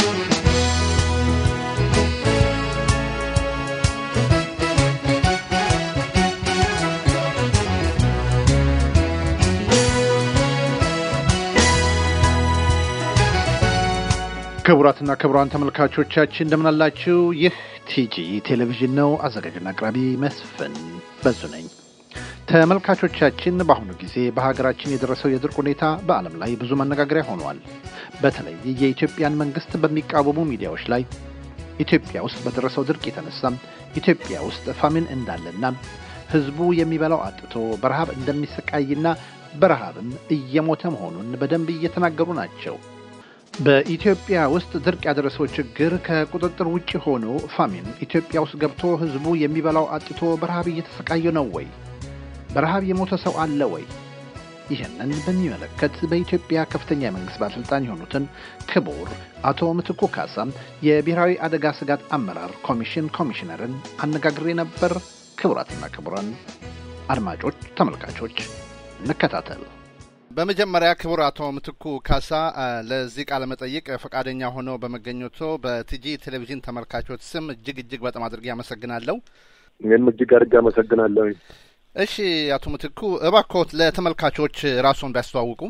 ክቡራትና ክቡራን ተመልካቾቻችን እንደምናላችሁ። ይህ ቲጂ ቴሌቪዥን ነው። አዘጋጅና አቅራቢ መስፍን በዙ ነኝ። ተመልካቾቻችን በአሁኑ ጊዜ በሀገራችን የደረሰው የድርቅ ሁኔታ በዓለም ላይ ብዙ መነጋገሪያ ሆኗል። በተለይ የኢትዮጵያን መንግስት በሚቃወሙ ሚዲያዎች ላይ ኢትዮጵያ ውስጥ በደረሰው ድርቅ የተነሳም ኢትዮጵያ ውስጥ ፋሚን እንዳለና ህዝቡ የሚበላው አጥቶ በረሃብ እንደሚሰቃይና በረሃብም እየሞተ መሆኑን በደንብ እየተናገሩ ናቸው። በኢትዮጵያ ውስጥ ድርቅ ያደረሰው ችግር ከቁጥጥር ውጭ ሆኖ ፋሚን ኢትዮጵያ ውስጥ ገብቶ ህዝቡ የሚበላው አጥቶ በረሃብ እየተሰቃየ ነው ወይ? በረሃብ የሞተ ሰው አለ ወይ? ይህንን በሚመለከት በኢትዮጵያ ከፍተኛ የመንግስት ባለስልጣን የሆኑትን ክቡር አቶ ምትኩ ካሳም የብሔራዊ አደጋ ስጋት አመራር ኮሚሽን ኮሚሽነርን አነጋግሬ ነበር። ክቡራትና ክቡራን አድማጮች፣ ተመልካቾች እንከታተል። በመጀመሪያ ክቡር አቶ ምትኩ ካሳ ለዚህ ቃለ መጠይቅ ፈቃደኛ ሆነው በመገኘቶ በቲጂ ቴሌቪዥን ተመልካቾች ስም እጅግ እጅግ በጣም አድርጌ አመሰግናለሁ። እኔም እጅግ አድርጌ አመሰግናለሁ። እሺ አቶ ምትኩ እባክዎት ለተመልካቾች ራስዎን ቢያስተዋውቁ።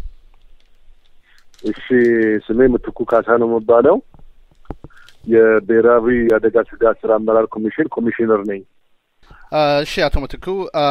እሺ ስሜ ምትኩ ካሳ ነው የሚባለው የብሔራዊ አደጋ ስጋት ስራ አመራር ኮሚሽን ኮሚሽነር ነኝ። እሺ አቶ ምትኩ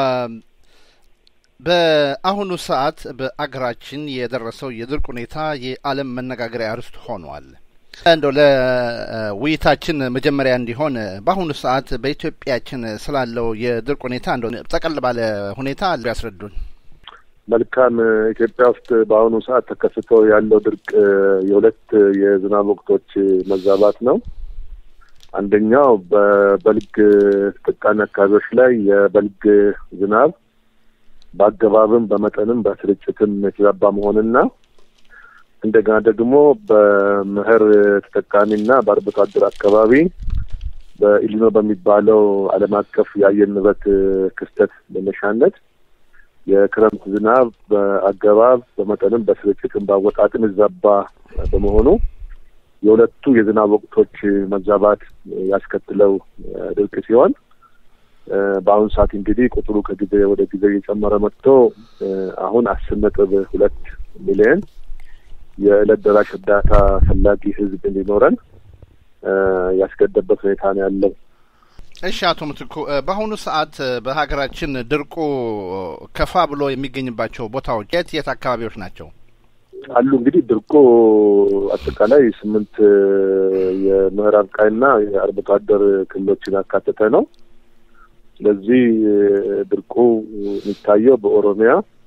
በአሁኑ ሰዓት በአገራችን የደረሰው የድርቅ ሁኔታ የዓለም መነጋገሪያ ርዕስ ሆኗል። እንደው ለውይይታችን መጀመሪያ እንዲሆን በአሁኑ ሰዓት በኢትዮጵያችን ስላለው የድርቅ ሁኔታ እንደው ጠቀል ባለ ሁኔታ ያስረዱን። መልካም። ኢትዮጵያ ውስጥ በአሁኑ ሰዓት ተከስቶ ያለው ድርቅ የሁለት የዝናብ ወቅቶች መዛባት ነው። አንደኛው በበልግ ተጠቃሚ አካባቢዎች ላይ የበልግ ዝናብ በአገባብም በመጠንም በስርጭትም የተዛባ መሆንና እንደገና ደግሞ በመኸር ተጠቃሚና በአርብቶ አደር አካባቢ በኢሊኖ በሚባለው ዓለም አቀፍ የአየር ንብረት ክስተት መነሻነት የክረምት ዝናብ በአገባብ በመጠንም በስርጭትም በአወጣጥም ይዛባ በመሆኑ የሁለቱ የዝናብ ወቅቶች መዛባት ያስከትለው ድርቅ ሲሆን በአሁኑ ሰዓት እንግዲህ ቁጥሩ ከጊዜ ወደ ጊዜ እየጨመረ መጥቶ አሁን አስር ነጥብ ሁለት ሚሊዮን የዕለት ደራሽ እርዳታ ፈላጊ ሕዝብ እንዲኖረን ያስገደበት ሁኔታ ነው ያለው። እሺ አቶ ምትኩ በአሁኑ ሰዓት በሀገራችን ድርቁ ከፋ ብሎ የሚገኝባቸው ቦታዎች የት የት አካባቢዎች ናቸው አሉ? እንግዲህ ድርቁ አጠቃላይ ስምንት የምዕራብ ቃይና የአርብቶ አደር ክልሎችን ያካተተ ነው። ስለዚህ ድርቁ የሚታየው በኦሮሚያ፣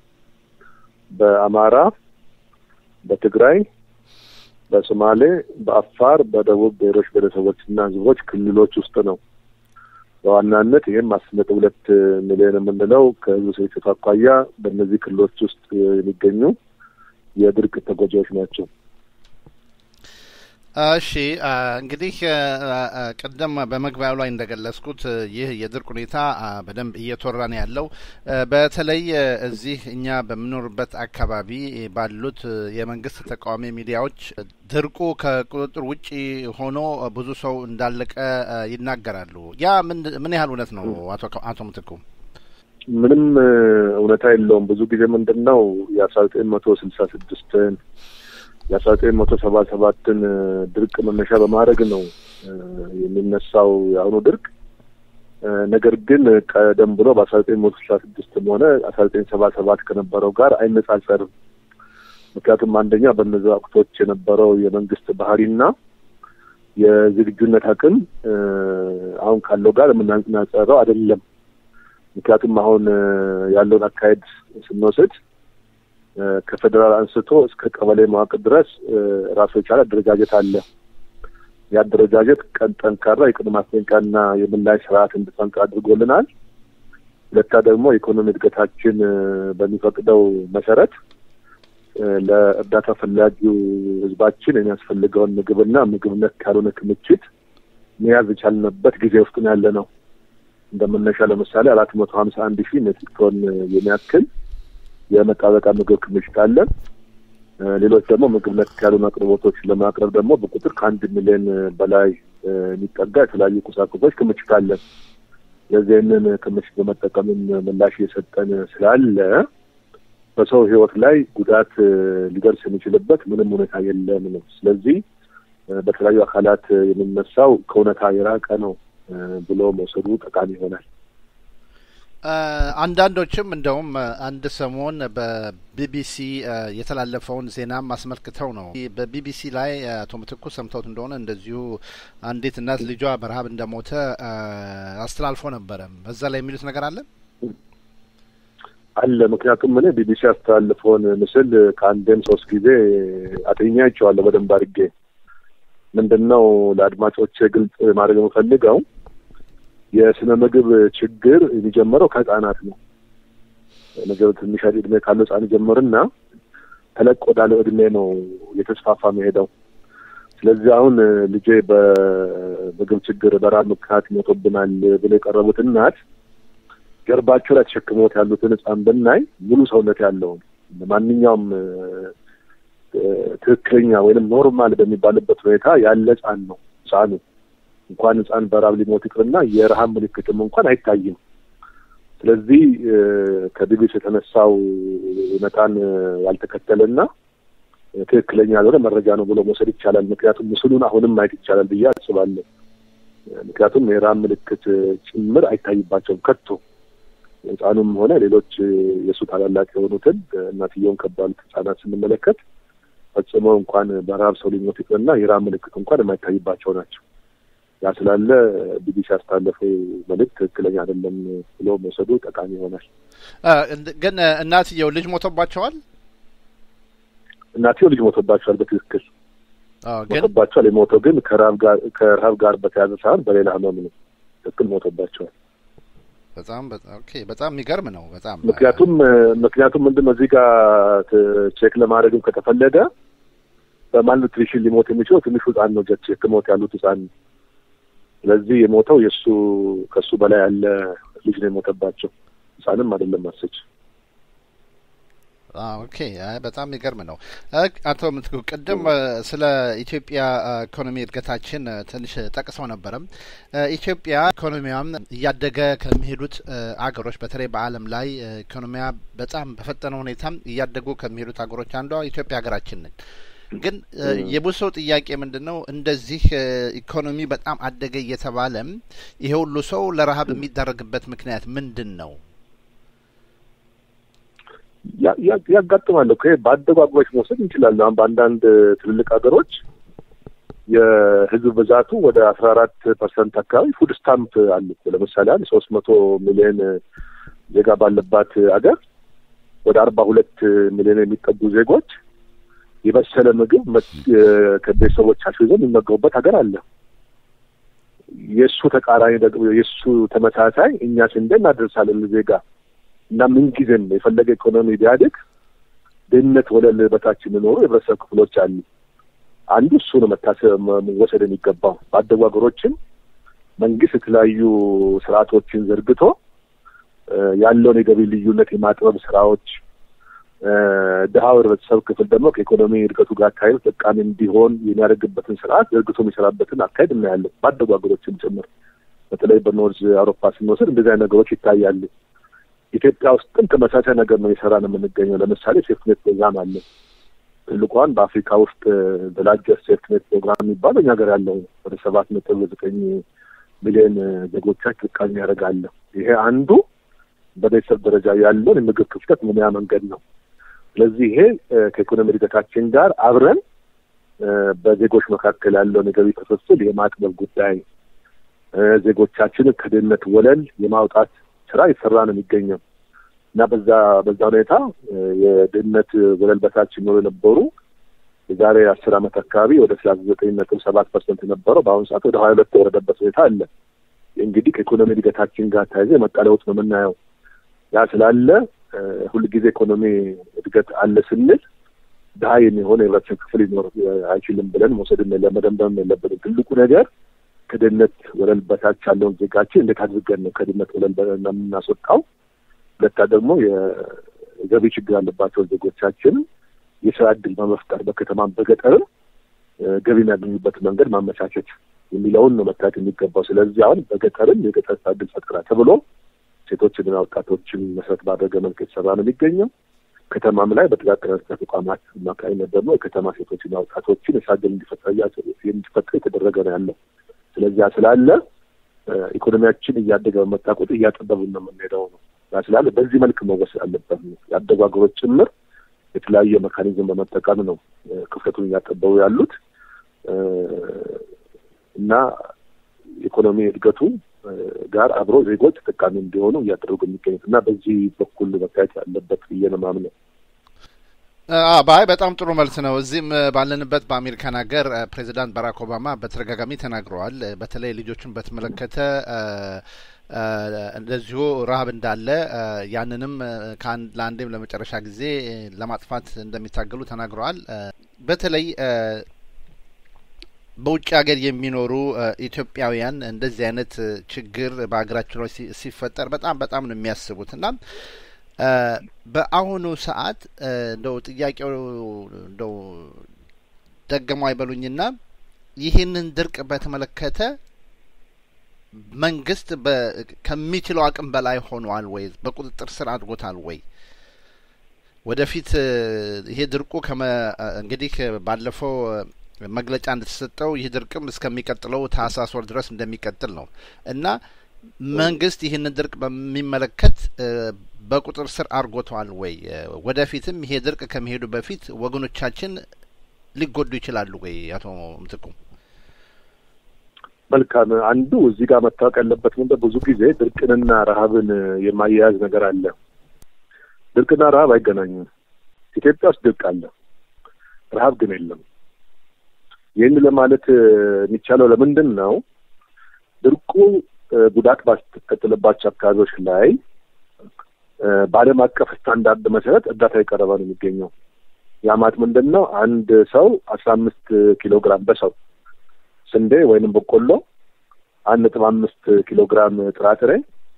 በአማራ፣ በትግራይ፣ በሶማሌ፣ በአፋር፣ በደቡብ ብሔሮች ብሔረሰቦችና ህዝቦች ክልሎች ውስጥ ነው። በዋናነት ይህም አስር ነጥብ ሁለት ሚሊዮን የምንለው ከህዝብ ስርጭት አኳያ በእነዚህ ክልሎች ውስጥ የሚገኙ የድርቅ ተጎጂዎች ናቸው። እሺ እንግዲህ ቅድም በመግቢያው ላይ እንደገለጽኩት ይህ የድርቅ ሁኔታ በደንብ እየተወራ ነው ያለው። በተለይ እዚህ እኛ በምኖርበት አካባቢ ባሉት የመንግስት ተቃዋሚ ሚዲያዎች ድርቁ ከቁጥጥር ውጪ ሆኖ ብዙ ሰው እንዳለቀ ይናገራሉ። ያ ምን ያህል እውነት ነው አቶ ምትኩ? ምንም እውነታ የለውም። ብዙ ጊዜ ምንድን ነው የአስራ ዘጠኝ መቶ ስልሳ ስድስትን የአስራ ዘጠኝ መቶ ሰባ ሰባትን ድርቅ መነሻ በማድረግ ነው የሚነሳው የአሁኑ ድርቅ። ነገር ግን ቀደም ብሎ በአስራ ዘጠኝ መቶ ስልሳ ስድስትም ሆነ አስራ ዘጠኝ ሰባ ሰባት ከነበረው ጋር አይነጻጸርም። ምክንያቱም አንደኛ በእነዚህ ወቅቶች የነበረው የመንግስት ባህሪና የዝግጁነት አቅም አሁን ካለው ጋር የምናነጻጸረው አይደለም። ምክንያቱም አሁን ያለውን አካሄድ ስንወስድ ከፌዴራል አንስቶ እስከ ቀበሌ መዋቅር ድረስ ራሱ የቻለ አደረጃጀት አለ። የአደረጃጀት ቀን ጠንካራ የቅድመ ማስጠንቀቂያና የምላሽ ስርዓት እንድጠንቅ አድርጎልናል። ሁለታ ደግሞ የኢኮኖሚ እድገታችን በሚፈቅደው መሰረት ለእርዳታ ፈላጊው ህዝባችን የሚያስፈልገውን ምግብና ምግብ ነክ ያልሆነ ክምችት መያዝ የቻልንበት ጊዜ ውስጥ ነው ያለ ነው። እንደመነሻ ለምሳሌ አራት መቶ ሀምሳ አንድ ሺህ ሜትሪክ ቶን የሚያክል የመጣበቃ ምግብ ክምችት አለን። ሌሎች ደግሞ ምግብ ነክ ያሉን አቅርቦቶች ለማቅረብ ደግሞ በቁጥር ከአንድ ሚሊዮን በላይ የሚጠጋ የተለያዩ ቁሳቁሶች ክምችት አለን። ስለዚህ ይህንን ክምችት በመጠቀምም ምላሽ እየሰጠን ስላለ በሰው ሕይወት ላይ ጉዳት ሊደርስ የሚችልበት ምንም ሁኔታ የለም ነው። ስለዚህ በተለያዩ አካላት የሚነሳው ከእውነታ የራቀ ነው ብሎ መውሰዱ ጠቃሚ ይሆናል። አንዳንዶችም እንደውም አንድ ሰሞን በቢቢሲ የተላለፈውን ዜናም አስመልክተው ነው። በቢቢሲ ላይ አቶ ምትኩ ሰምተውት እንደሆነ እንደዚሁ አንዲት እናት ልጇ በረሀብ እንደሞተ አስተላልፎ ነበረ። በዛ ላይ የሚሉት ነገር አለ አለ። ምክንያቱም እኔ ቢቢሲ ያስተላልፈውን ምስል ከአንዴም ሶስት ጊዜ አጥኛቸዋለሁ በደንብ አድርጌ። ምንድን ነው ለአድማጮች ግልጽ ማድረግ የምፈልገው የስነ ምግብ ችግር የሚጀምረው ከህጻናት ነው። ምግብ ትንሽ እድሜ ካለው ህጻን ጀምርና ተለቅ ወዳለው እድሜ ነው የተስፋፋ መሄደው። ስለዚህ አሁን ልጄ በምግብ ችግር በራብ ምክንያት ሞቶብናል ብለው የቀረቡት እናት ጀርባቸው ላይ ተሸክሞት ያሉትን ህጻን ብናይ ሙሉ ሰውነት ያለውን ማንኛውም ትክክለኛ ወይም ኖርማል በሚባልበት ሁኔታ ያለ ህጻን ነው ህጻኑ እንኳን ህጻን በራብ ሊሞት ይቅርና የረሀብ ምልክትም እንኳን አይታይም። ስለዚህ ከቢቢሲ የተነሳው እውነታን ያልተከተለና ትክክለኛ ያልሆነ መረጃ ነው ብሎ መውሰድ ይቻላል። ምክንያቱም ምስሉን አሁንም ማየት ይቻላል ብዬ አስባለሁ። ምክንያቱም የረሀብ ምልክት ጭምር አይታይባቸውም ከቶ ህጻኑም ሆነ ሌሎች የእሱ ታላላቅ የሆኑትን እናትየውን ከባሉት ህጻናት ስንመለከት ፈጽሞ እንኳን በረሀብ ሰው ሊሞት ይቅርና የረሀብ ምልክት እንኳን የማይታይባቸው ናቸው። ያ ስላለ ቢቢሲ ያስተላለፈው መልዕክት ትክክለኛ አይደለም ብሎ መውሰዱ ጠቃሚ ይሆናል። ግን እናትየው ልጅ ሞቶባቸዋል። እናትየው ልጅ ሞቶባቸዋል። በትክክል ሞቶባቸዋል። የሞተው ግን ከረሀብ ጋር በተያያዘ ሳይሆን በሌላ ህመም ነው። ትክክል ሞቶባቸዋል። በጣም ኦኬ። በጣም የሚገርም ነው። በጣም ምክንያቱም ምክንያቱም ምንድን ነው እዚህ ጋር ቼክ ለማድረግም ከተፈለገ በማልኑትሪሽን ሊሞት የሚችለው ትንሹ ህጻን ነው። ጀት ህክሞት ያሉት ህጻን ስለዚህ የሞተው የእሱ ከእሱ በላይ ያለ ልጅ ነው የሞተባቸው። ህጻንም አይደለም ማሰች። ኦኬ በጣም የሚገርም ነው። አቶ ምትኩ ቅድም ስለ ኢትዮጵያ ኢኮኖሚ እድገታችን ትንሽ ጠቅሰው ነበረም። ኢትዮጵያ ኢኮኖሚዋም እያደገ ከሚሄዱት አገሮች በተለይ በዓለም ላይ ኢኮኖሚያ በጣም በፈጠነ ሁኔታም እያደጉ ከሚሄዱት አገሮች አንዷ ኢትዮጵያ ሀገራችን ነች። ግን የብዙ ሰው ጥያቄ ምንድን ነው? እንደዚህ ኢኮኖሚ በጣም አደገ እየተባለም ይሄ ሁሉ ሰው ለረሀብ የሚዳረግበት ምክንያት ምንድን ነው? ያጋጥማል እኮ በአደጉ አገሮች መውሰድ እንችላለን። አሁን በአንዳንድ ትልልቅ ሀገሮች የህዝብ ብዛቱ ወደ አስራ አራት ፐርሰንት አካባቢ ፉድ ስታምፕ አለ እኮ። ለምሳሌ አንድ ሶስት መቶ ሚሊዮን ዜጋ ባለባት ሀገር ወደ አርባ ሁለት ሚሊዮን የሚጠጉ ዜጎች የበሰለ ምግብ ከቤተሰቦቻቸው ይዘው የሚመገቡበት ሀገር አለ። የእሱ ተቃራኒ ደግሞ የእሱ ተመሳሳይ እኛ ስንዴ እናደርሳለን ዜጋ እና ምንጊዜም የፈለገ ኢኮኖሚ ቢያድግ ድህነት ወለል በታች የሚኖሩ የህብረተሰብ ክፍሎች አሉ። አንዱ እሱ ነው መታሰብ መወሰድ የሚገባው። ባደጉ ሀገሮችም መንግስት የተለያዩ ስርዓቶችን ዘርግቶ ያለውን የገቢ ልዩነት የማጥበብ ስራዎች ድሀው ህብረተሰብ ክፍል ደግሞ ከኢኮኖሚ እድገቱ ጋር አካሄድ ተጠቃሚ እንዲሆን የሚያደርግበትን ስርዓት ዘርግቶ የሚሰራበትን አካሄድ እናያለን። ባደጉ ሀገሮችም ጭምር በተለይ በኖርዝ አውሮፓ ስንወስድ እንደዚህ አይነት ነገሮች ይታያሉ። ኢትዮጵያ ውስጥም ተመሳሳይ ነገር ነው የሰራ ነው የምንገኘው። ለምሳሌ ሴፍትኔት ፕሮግራም አለ። ትልቋን በአፍሪካ ውስጥ በላርጀስት ሴፍትኔት ፕሮግራም የሚባለው እኛ ሀገር ያለው ወደ ሰባት ነጥብ ዘጠኝ ሚሊዮን ዜጎቻችን ተጠቃሚ ያደርጋለ። ይሄ አንዱ በቤተሰብ ደረጃ ያለውን የምግብ ክፍተት መሙያ መንገድ ነው። ስለዚህ ይሄ ከኢኮኖሚ እድገታችን ጋር አብረን በዜጎች መካከል ያለውን የገቢ ክፍፍል የማጥበብ ጉዳይ ዜጎቻችንን ከድህነት ወለል የማውጣት ስራ የተሰራ ነው የሚገኘው እና በዛ በዛ ሁኔታ የድህነት ወለል በታች ይኖሩ የነበሩ የዛሬ አስር ዓመት አካባቢ ወደ ሰላሳ ዘጠኝ ነጥብ ሰባት ፐርሰንት የነበረው በአሁኑ ሰዓት ወደ ሀያ ሁለት የወረደበት ሁኔታ አለ። እንግዲህ ከኢኮኖሚ እድገታችን ጋር ተያይዘ የመጣ ለውጥ ነው የምናየው። ያ ስላለ ሁልጊዜ ኢኮኖሚ እድገት አለ ስንል ድሀ የሚሆን የህብረተሰብ ክፍል ሊኖር አይችልም ብለን መውሰድ ለመደምደም የለብንም። ትልቁ ነገር ከድህነት ወለል በታች ያለውን ዜጋችን እንዴት አድርገን ነው ከድህነት ወለል የምናስወጣው? ሁለታ ደግሞ የገቢ ችግር ያለባቸውን ዜጎቻችን የስራ እድል በመፍጠር በከተማም በገጠርም ገቢ የሚያገኙበት መንገድ ማመቻቸት የሚለውን ነው መታየት የሚገባው። ስለዚህ አሁን በገጠርም የገጠር ስራ እድል ፈጠራ ተብሎ ሴቶችንና ወጣቶችን መሰረት ባደረገ መልክ የተሰራ ነው የሚገኘው። ከተማም ላይ በጥቃቅን አነስተኛ ተቋማት አማካኝነት ደግሞ የከተማ ሴቶችና ወጣቶችን የስራ እድል እንዲፈጠር የተደረገ ነው ያለው። ስለዚያ ስላለ ኢኮኖሚያችን እያደገ በመጣ ቁጥር እያጠበብን ነው የምንሄደው ነው ያ ስላለ በዚህ መልክ መወሰድ አለበት ነው ያደጉ ሀገሮች ጭምር የተለያየ መካኒዝም በመጠቀም ነው ክፍተቱን እያጠበቡ ያሉት እና ኢኮኖሚ እድገቱ ጋር አብሮ ዜጎች ተጠቃሚ እንዲሆኑ እያደረጉ የሚገኙት እና በዚህ በኩል መታየት ያለበት ብዬ ነው የማምነው። ባይ በጣም ጥሩ መልስ ነው። እዚህም ባለንበት በአሜሪካን ሀገር ፕሬዚዳንት ባራክ ኦባማ በተደጋጋሚ ተናግረዋል። በተለይ ልጆችን በተመለከተ እንደዚሁ ረሀብ እንዳለ ያንንም ከአንድ ለአንዴም ለመጨረሻ ጊዜ ለማጥፋት እንደሚታገሉ ተናግረዋል። በተለይ በውጭ ሀገር የሚኖሩ ኢትዮጵያውያን እንደዚህ አይነት ችግር በሀገራችን ላይ ሲፈጠር በጣም በጣም ነው የሚያስቡት እና በአሁኑ ሰዓት እንደው ጥያቄው እንደው ደገሙ አይበሉኝና ይህንን ድርቅ በተመለከተ መንግስት ከሚችለው አቅም በላይ ሆኗል ወይ? በቁጥጥር ስር አድርጎታል ወይ? ወደፊት ይሄ ድርቁ እንግዲህ ባለፈው መግለጫ እንደተሰጠው ይህ ድርቅም እስከሚቀጥለው ታህሳስ ወር ድረስ እንደሚቀጥል ነው እና መንግስት ይህንን ድርቅ በሚመለከት በቁጥር ስር አድርጎተዋል ወይ? ወደፊትም ይሄ ድርቅ ከመሄዱ በፊት ወገኖቻችን ሊጎዱ ይችላሉ ወይ? አቶ ምትኩ መልካም። አንዱ እዚህ ጋር መታወቅ ያለበት ምንድን ብዙ ጊዜ ድርቅንና ረሀብን የማያያዝ ነገር አለ። ድርቅና ረሀብ አይገናኙም። ኢትዮጵያ ውስጥ ድርቅ አለ፣ ረሀብ ግን የለም። ይህን ለማለት የሚቻለው ለምንድን ነው? ድርቁ ጉዳት ባስከተለባቸው አካባቢዎች ላይ በዓለም አቀፍ ስታንዳርድ መሰረት እርዳታ የቀረበ ነው የሚገኘው። ያ ማለት ምንድን ነው? አንድ ሰው አስራ አምስት ኪሎ ግራም በሰው ስንዴ ወይንም በቆሎ፣ አንድ ነጥብ አምስት ኪሎ ግራም ጥራጥሬ፣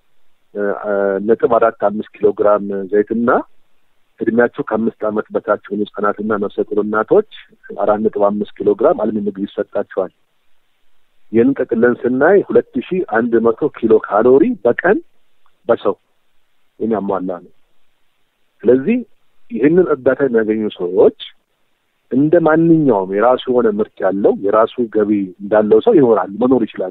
ነጥብ አራት አምስት ኪሎ ግራም ዘይትና እድሜያቸው ከአምስት ዓመት በታች የሆኑ ህጻናትና ነፍሰ ጡር እናቶች አራት ነጥብ አምስት ኪሎ ግራም አልሚ ምግብ ይሰጣቸዋል። ይህንን ጠቅለን ስናይ ሁለት ሺ አንድ መቶ ኪሎ ካሎሪ በቀን በሰው የሚያሟላ ነው። ስለዚህ ይህንን እርዳታ የሚያገኙ ሰዎች እንደ ማንኛውም የራሱ የሆነ ምርት ያለው የራሱ ገቢ እንዳለው ሰው ይኖራሉ፣ መኖር ይችላሉ።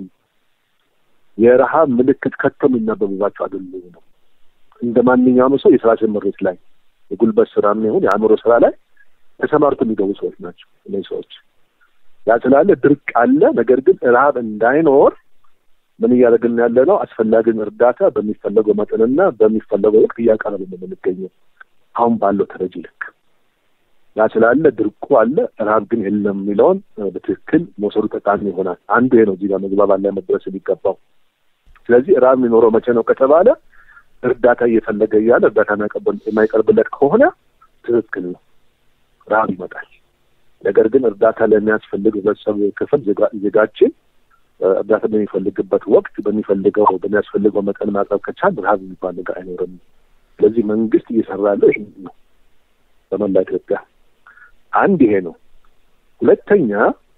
የረሀብ ምልክት ከቶ የሚነበብባቸው አይደሉም ነው። እንደ ማንኛውም ሰው የስራ ስምሪት ላይ የጉልበት ስራ ይሁን የአእምሮ ስራ ላይ ተሰማርቶ የሚገቡ ሰዎች ናቸው እነዚህ ሰዎች። ያ ስላለ ድርቅ አለ። ነገር ግን ረሀብ እንዳይኖር ምን እያደረግን ያለ ነው? አስፈላጊውን እርዳታ በሚፈለገው መጠንና በሚፈለገው ወቅት እያቀረብን ነው የምንገኘው አሁን ባለው ተረጂ ልክ። ያ ስላለ ድርቁ አለ፣ ረሀብ ግን የለም የሚለውን በትክክል መውሰዱ ጠቃሚ ይሆናል። አንዱ ይሄ ነው እዚህ ጋር መግባባት ላይ መድረስ የሚገባው። ስለዚህ ረሀብ የሚኖረው መቼ ነው ከተባለ እርዳታ እየፈለገ እያለ እርዳታ የማይቀርብለት ከሆነ ትክክል ነው፣ ረሀብ ይመጣል። ነገር ግን እርዳታ ለሚያስፈልግ ህብረተሰብ ክፍል ዜጋችን እርዳታ በሚፈልግበት ወቅት በሚፈልገው በሚያስፈልገው መጠን ማቅረብ ከቻል ረሀብ የሚባል ነገር አይኖርም። ስለዚህ መንግስት እየሰራ ያለው ይህ ነው በመላ ኢትዮጵያ። አንድ ይሄ ነው። ሁለተኛ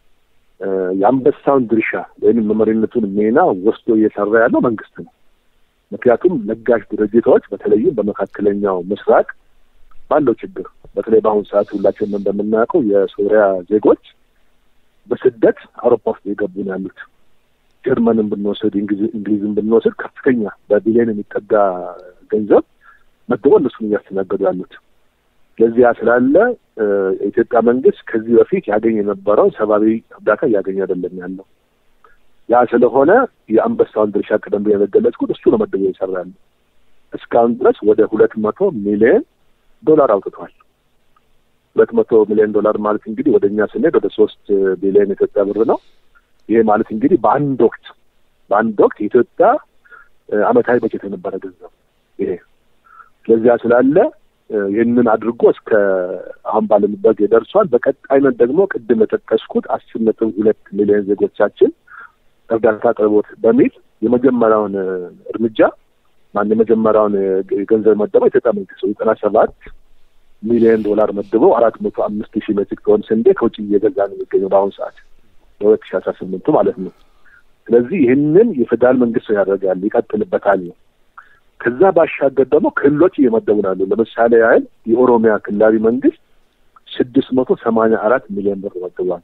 የአንበሳውን ድርሻ ወይም መመሪነቱን ሚና ወስዶ እየሰራ ያለው መንግስት ነው። ምክንያቱም ለጋሽ ድርጅቶች በተለይም በመካከለኛው ምስራቅ ባለው ችግር በተለይ በአሁኑ ሰዓት ሁላችንም እንደምናውቀው የሶሪያ ዜጎች በስደት አውሮፓ ውስጥ የገቡ ነው ያሉት። ጀርመንን ብንወስድ እንግሊዝን ብንወስድ ከፍተኛ በቢሊዮን የሚጠጋ ገንዘብ መድቦ እነሱን እያስተናገዱ ያሉት። ስለዚህ ያ ስላለ የኢትዮጵያ መንግስት ከዚህ በፊት ያገኝ የነበረውን ሰብአዊ እርዳታ እያገኘ አይደለም ያለው። ያ ስለሆነ የአንበሳውን ድርሻ ቀደም ብዬ የገለጽኩት እሱ ነው መድቦ እየሰራ ያለው። እስካሁን ድረስ ወደ ሁለት መቶ ሚሊዮን ዶላር አውጥቷል። ሁለት መቶ ሚሊዮን ዶላር ማለት እንግዲህ ወደ እኛ ስንሄድ ወደ ሶስት ቢሊዮን ኢትዮጵያ ብር ነው። ይሄ ማለት እንግዲህ በአንድ ወቅት በአንድ ወቅት የኢትዮጵያ አመታዊ በጀት የነበረ ገንዘብ ይሄ። ስለዚያ ስላለ ይህንን አድርጎ እስከ አሁን ባለንበት ደርሷል። በቀጣይነት ደግሞ ቅድም የጠቀስኩት አስር ነጥብ ሁለት ሚሊዮን ዜጎቻችን እርዳታ አቅርቦት በሚል የመጀመሪያውን እርምጃ ማን የመጀመሪያውን ገንዘብ መደበው ኢትዮጵያ መንግስት ዘጠና ሰባት ሚሊዮን ዶላር መድበው አራት መቶ አምስት ሺህ ሜትሪክ ቶን ስንዴ ከውጭ እየገዛ ነው የሚገኘው በአሁኑ ሰዓት በሁለት ሺህ አስራ ስምንቱ ማለት ነው። ስለዚህ ይህንን የፌዴራል መንግስት ያደርጋል ይቀጥልበታል ነው። ከዛ ባሻገር ደግሞ ክልሎች እየመደቡ ናሉ። ለምሳሌ ያህል የኦሮሚያ ክልላዊ መንግስት ስድስት መቶ ሰማንያ አራት ሚሊዮን ብር መድቧል።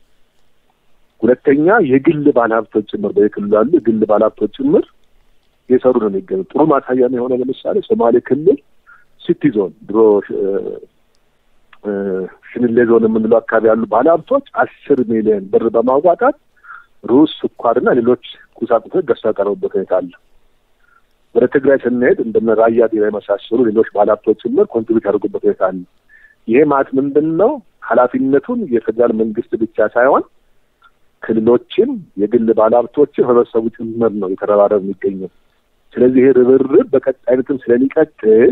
ሁለተኛ የግል ባለሀብቶች ጭምር በየክልሉ ያሉ የግል ባለሀብቶች ጭምር የሰሩ ነው የሚገኙ። ጥሩ ማሳያ የሆነ ለምሳሌ ሶማሌ ክልል ሲቲ ዞን ድሮ ሽንሌ ዞን የምንለው አካባቢ ያሉ ባለሀብቶች አስር ሚሊዮን ብር በማዋጣት ሩዝ፣ ስኳርና ሌሎች ቁሳቁሶች ገዝተው ያቀረቡበት ሁኔታ አለ። ወደ ትግራይ ስንሄድ እንደነ ራያ ቢራ የመሳሰሉ ሌሎች ባለሀብቶች ጭምር ኮንትሪቢዩት ያደርጉበት ሁኔታ አለ። ይሄ ማለት ምንድን ነው? ኃላፊነቱን የፌዴራል መንግስት ብቻ ሳይሆን ክልሎችም የግል ባለሀብቶችም ህብረተሰቡ ጭምር ነው የተረባረብ የሚገኘው። ስለዚህ ይሄ ርብርብ በቀጣይነትም ስለሚቀጥል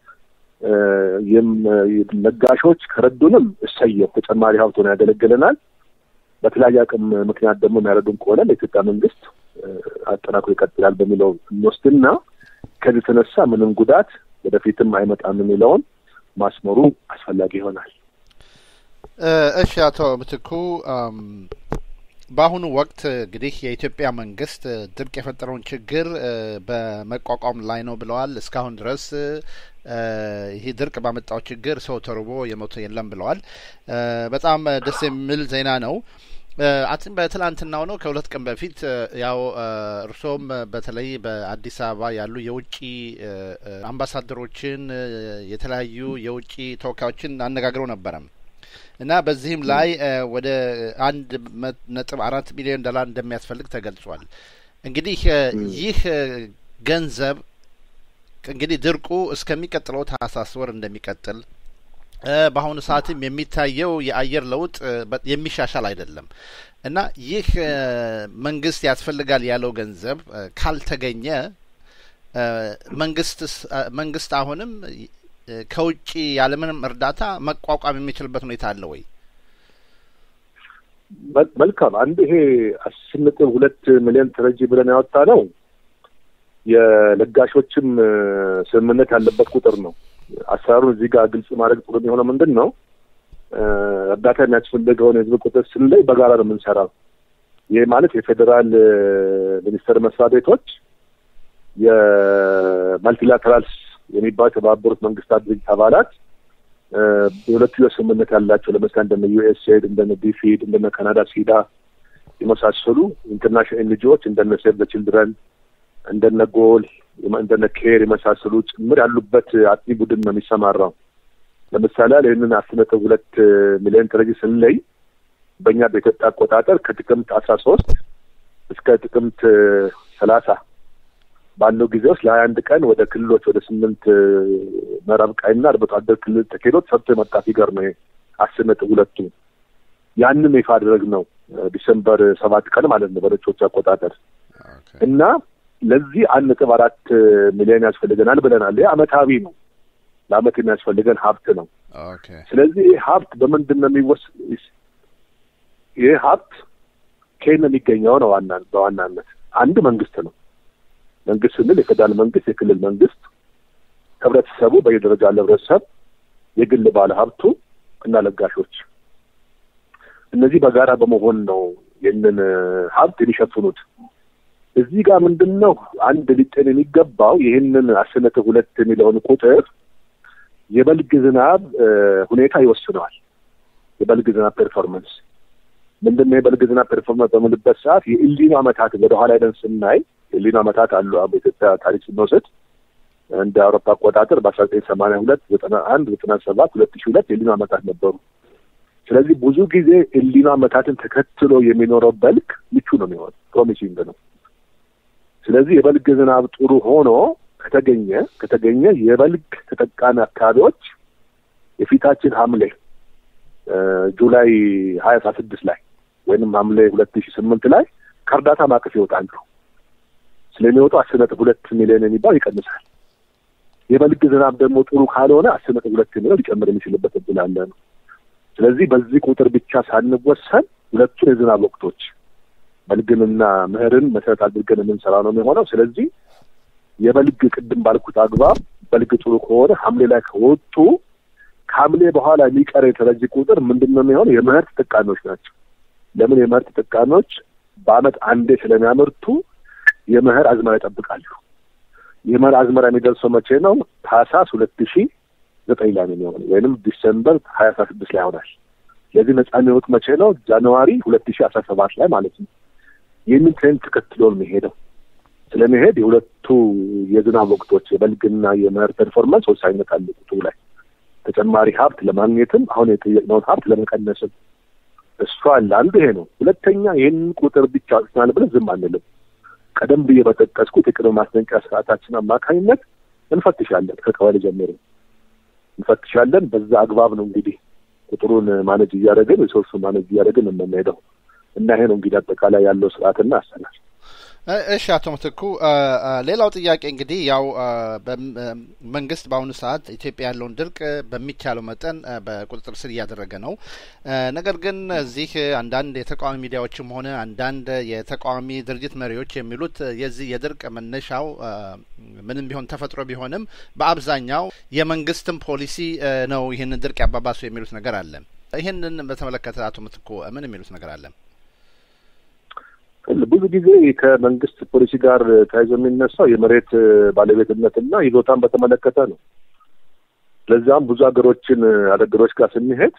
ለጋሾች ከረዱንም እሰየው ተጨማሪ ሀብት ሆኖ ያገለግለናል። በተለያየ አቅም ምክንያት ደግሞ የሚያረዱን ከሆነ ለኢትዮጵያ መንግስት አጠናክሮ ይቀጥላል በሚለው እንወስድና ከዚህ የተነሳ ምንም ጉዳት ወደፊትም አይመጣም የሚለውን ማስመሩ አስፈላጊ ይሆናል። እሺ፣ አቶ ምትኩ በአሁኑ ወቅት እንግዲህ የኢትዮጵያ መንግስት ድርቅ የፈጠረውን ችግር በመቋቋም ላይ ነው ብለዋል። እስካሁን ድረስ ይህ ድርቅ ባመጣው ችግር ሰው ተርቦ የሞተ የለም ብለዋል። በጣም ደስ የሚል ዜና ነው። አትን በትላንትናው ነው ከሁለት ቀን በፊት ያው እርሶም በተለይ በአዲስ አበባ ያሉ የውጭ አምባሳደሮችን የተለያዩ የውጭ ተወካዮችን አነጋግረው ነበረ እና በዚህም ላይ ወደ አንድ ነጥብ አራት ሚሊዮን ዶላር እንደሚያስፈልግ ተገልጿል። እንግዲህ ይህ ገንዘብ እንግዲህ ድርቁ እስከሚቀጥለው ታህሳስ ወር እንደሚቀጥል በአሁኑ ሰዓትም የሚታየው የአየር ለውጥ የሚሻሻል አይደለም እና ይህ መንግስት ያስፈልጋል ያለው ገንዘብ ካልተገኘ መንግስት መንግስት አሁንም ከውጭ ያለምንም እርዳታ መቋቋም የሚችልበት ሁኔታ አለ ወይ? መልካም። አንድ ይሄ አስር ነጥብ ሁለት ሚሊዮን ተረጂ ብለን ያወጣ ነው የለጋሾችም ስምምነት ያለበት ቁጥር ነው። አሰራሩን እዚህ ጋር ግልጽ ማድረግ ጥሩ የሚሆነው ምንድን ነው፣ እርዳታ የሚያስፈልገውን የህዝብ ቁጥር ስንለይ በጋራ ነው የምንሰራው። ይህ ማለት የፌዴራል ሚኒስቴር መስሪያ ቤቶች የማልቲላተራልስ የሚባሉ የተባበሩት መንግስታት ድርጅት አባላት የሁለትዮሽ ስምምነት ያላቸው ለምሳሌ እንደነ ዩኤስኤድ እንደነ ዲፊድ እንደነ ካናዳ ሲዳ የመሳሰሉ ኢንተርናሽናል ኤንጂኦዎች እንደነ ሴቭ ዘ ችልድረን እንደነ ጎል እንደነ ኬር የመሳሰሉ ጭምር ያሉበት አጥኚ ቡድን ነው የሚሰማራው። ለምሳሌ ይህንን አስር ነጥብ ሁለት ሚሊዮን ተረጂ ስንለይ በእኛ በኢትዮጵያ አቆጣጠር ከጥቅምት አስራ ሶስት እስከ ጥቅምት ሰላሳ ባለው ጊዜ ውስጥ ለሀያ አንድ ቀን ወደ ክልሎች ወደ ስምንት ምዕራብ ቀይና አርብቶ አደር ክልል ተኬዶ ሰርቶ የመጣ ፊገር ነው አስር ነጥብ ሁለቱ ያንም ይፋ አድረግ ነው ዲሰምበር ሰባት ቀን ማለት ነው በነጮች አቆጣጠር እና ለዚህ አንድ ነጥብ አራት ሚሊዮን ያስፈልገናል ብለናል። ይህ አመታዊ ነው፣ ለአመት የሚያስፈልገን ሀብት ነው። ስለዚህ ይህ ሀብት በምንድን ነው የሚወስ ይህ ሀብት ከየት ነው የሚገኘው ነው ዋና በዋናነት አንድ መንግስት ነው። መንግስት ስንል የፌዴራል መንግስት፣ የክልል መንግስት፣ ህብረተሰቡ በየደረጃ ያለ ህብረተሰብ፣ የግል ባለ ሀብቱ እና ለጋሾች እነዚህ በጋራ በመሆን ነው ይህንን ሀብት የሚሸፍኑት። እዚህ ጋር ምንድን ነው አንድ ሊጤን የሚገባው ይህንን አስር ነጥብ ሁለት የሚለውን ቁጥር የበልግ ዝናብ ሁኔታ ይወስነዋል። የበልግ ዝናብ ፐርፎርመንስ ምንድን ነው? የበልግ ዝናብ ፐርፎርመንስ በምንበት ሰዓት የኢሊኖ አመታት ወደኋላ ሄደን ስናይ የኢሊኖ አመታት አሉ። በኢትዮጵያ ታሪክ ስንወስድ እንደ አውሮፓ አቆጣጠር በአስራ ዘጠኝ ሰማንያ ሁለት ዘጠና አንድ ዘጠና ሰባት ሁለት ሺ ሁለት የኢሊኖ አመታት ነበሩ። ስለዚህ ብዙ ጊዜ ኢሊኖ አመታትን ተከትሎ የሚኖረው በልግ ምቹ ነው የሚሆን ፕሮሚሲንግ ነው። ስለዚህ የበልግ ዝናብ ጥሩ ሆኖ ከተገኘ ከተገኘ የበልግ ተጠቃሚ አካባቢዎች የፊታችን ሐምሌ ጁላይ ሀያ አስራ ስድስት ላይ ወይንም ሐምሌ ሁለት ሺ ስምንት ላይ ከእርዳታ ማዕቀፍ ይወጣሉ። ስለሚወጡ አስር ነጥብ ሁለት ሚሊዮን የሚባል ይቀንሳል። የበልግ ዝናብ ደግሞ ጥሩ ካልሆነ አስር ነጥብ ሁለት ሚሊዮን ሊጨምር የሚችልበት እድል አለ ነው። ስለዚህ በዚህ ቁጥር ብቻ ሳንወሰን ሁለቱን የዝናብ ወቅቶች በልግንና ምህርን መሰረት አድርገን የምንሰራ ነው የሚሆነው። ስለዚህ የበልግ ቅድም ባልኩት አግባብ በልግ ጥሩ ከሆነ ሐምሌ ላይ ከወጡ ከሐምሌ በኋላ የሚቀር የተረጂ ቁጥር ምንድን ነው የሚሆነው? የመኸር ተጠቃሚዎች ናቸው። ለምን የመኸር ተጠቃሚዎች በአመት አንዴ ስለሚያመርቱ የመኸር አዝመራ ይጠብቃሉ። የመኸር አዝመራ የሚደርሰው መቼ ነው? ታህሳስ ሁለት ሺ ዘጠኝ ላይ ነው የሚሆነው ወይንም ዲሰምበር ሀያ አስራ ስድስት ላይ ይሆናል። ስለዚህ ነጻ የሚወጡት መቼ ነው? ጃንዋሪ ሁለት ሺ አስራ ሰባት ላይ ማለት ነው። ይህንን ትሬንድ ተከትሎ ነው የሚሄደው። ስለሚሄድ የሁለቱ የዝናብ ወቅቶች የበልግና የመኸር ፐርፎርማንስ ወሳኝነት አለ ቁጥሩ ላይ ተጨማሪ ሀብት ለማግኘትም አሁን የጠየቅነውን ሀብት ለመቀነስም እሱ አለ። አንዱ ይሄ ነው። ሁለተኛ ይህን ቁጥር ብቻ አውጥተናል ብለን ዝም አንልም። ቀደም ብዬ በጠቀስኩት የቅድመ ማስጠንቀቂያ ስርዓታችን አማካኝነት እንፈትሻለን። ከቀበሌ ጀምሮ እንፈትሻለን። በዛ አግባብ ነው እንግዲህ ቁጥሩን ማነጅ እያደረግን ሪሶርሱን ማነጅ እያደረግን የምንሄደው እና ይሄ ነው እንግዲህ አጠቃላይ ያለው ስርዓትና አሰራር። እሺ አቶ ምትኩ ሌላው ጥያቄ እንግዲህ ያው መንግስት በአሁኑ ሰዓት ኢትዮጵያ ያለውን ድርቅ በሚቻለው መጠን በቁጥጥር ስር እያደረገ ነው። ነገር ግን እዚህ አንዳንድ የተቃዋሚ ሚዲያዎችም ሆነ አንዳንድ የተቃዋሚ ድርጅት መሪዎች የሚሉት የዚህ የድርቅ መነሻው ምንም ቢሆን ተፈጥሮ ቢሆንም በአብዛኛው የመንግስትም ፖሊሲ ነው ይህንን ድርቅ ያባባሱ የሚሉት ነገር አለ። ይህንን በተመለከተ አቶ ምትኩ ምን የሚሉት ነገር አለ? ብዙ ጊዜ ከመንግስት ፖሊሲ ጋር ተያይዞ የሚነሳው የመሬት ባለቤትነትና ይዞታን በተመለከተ ነው። ለዚያም ብዙ ሀገሮችን አገሮች ጋር ስንሄድ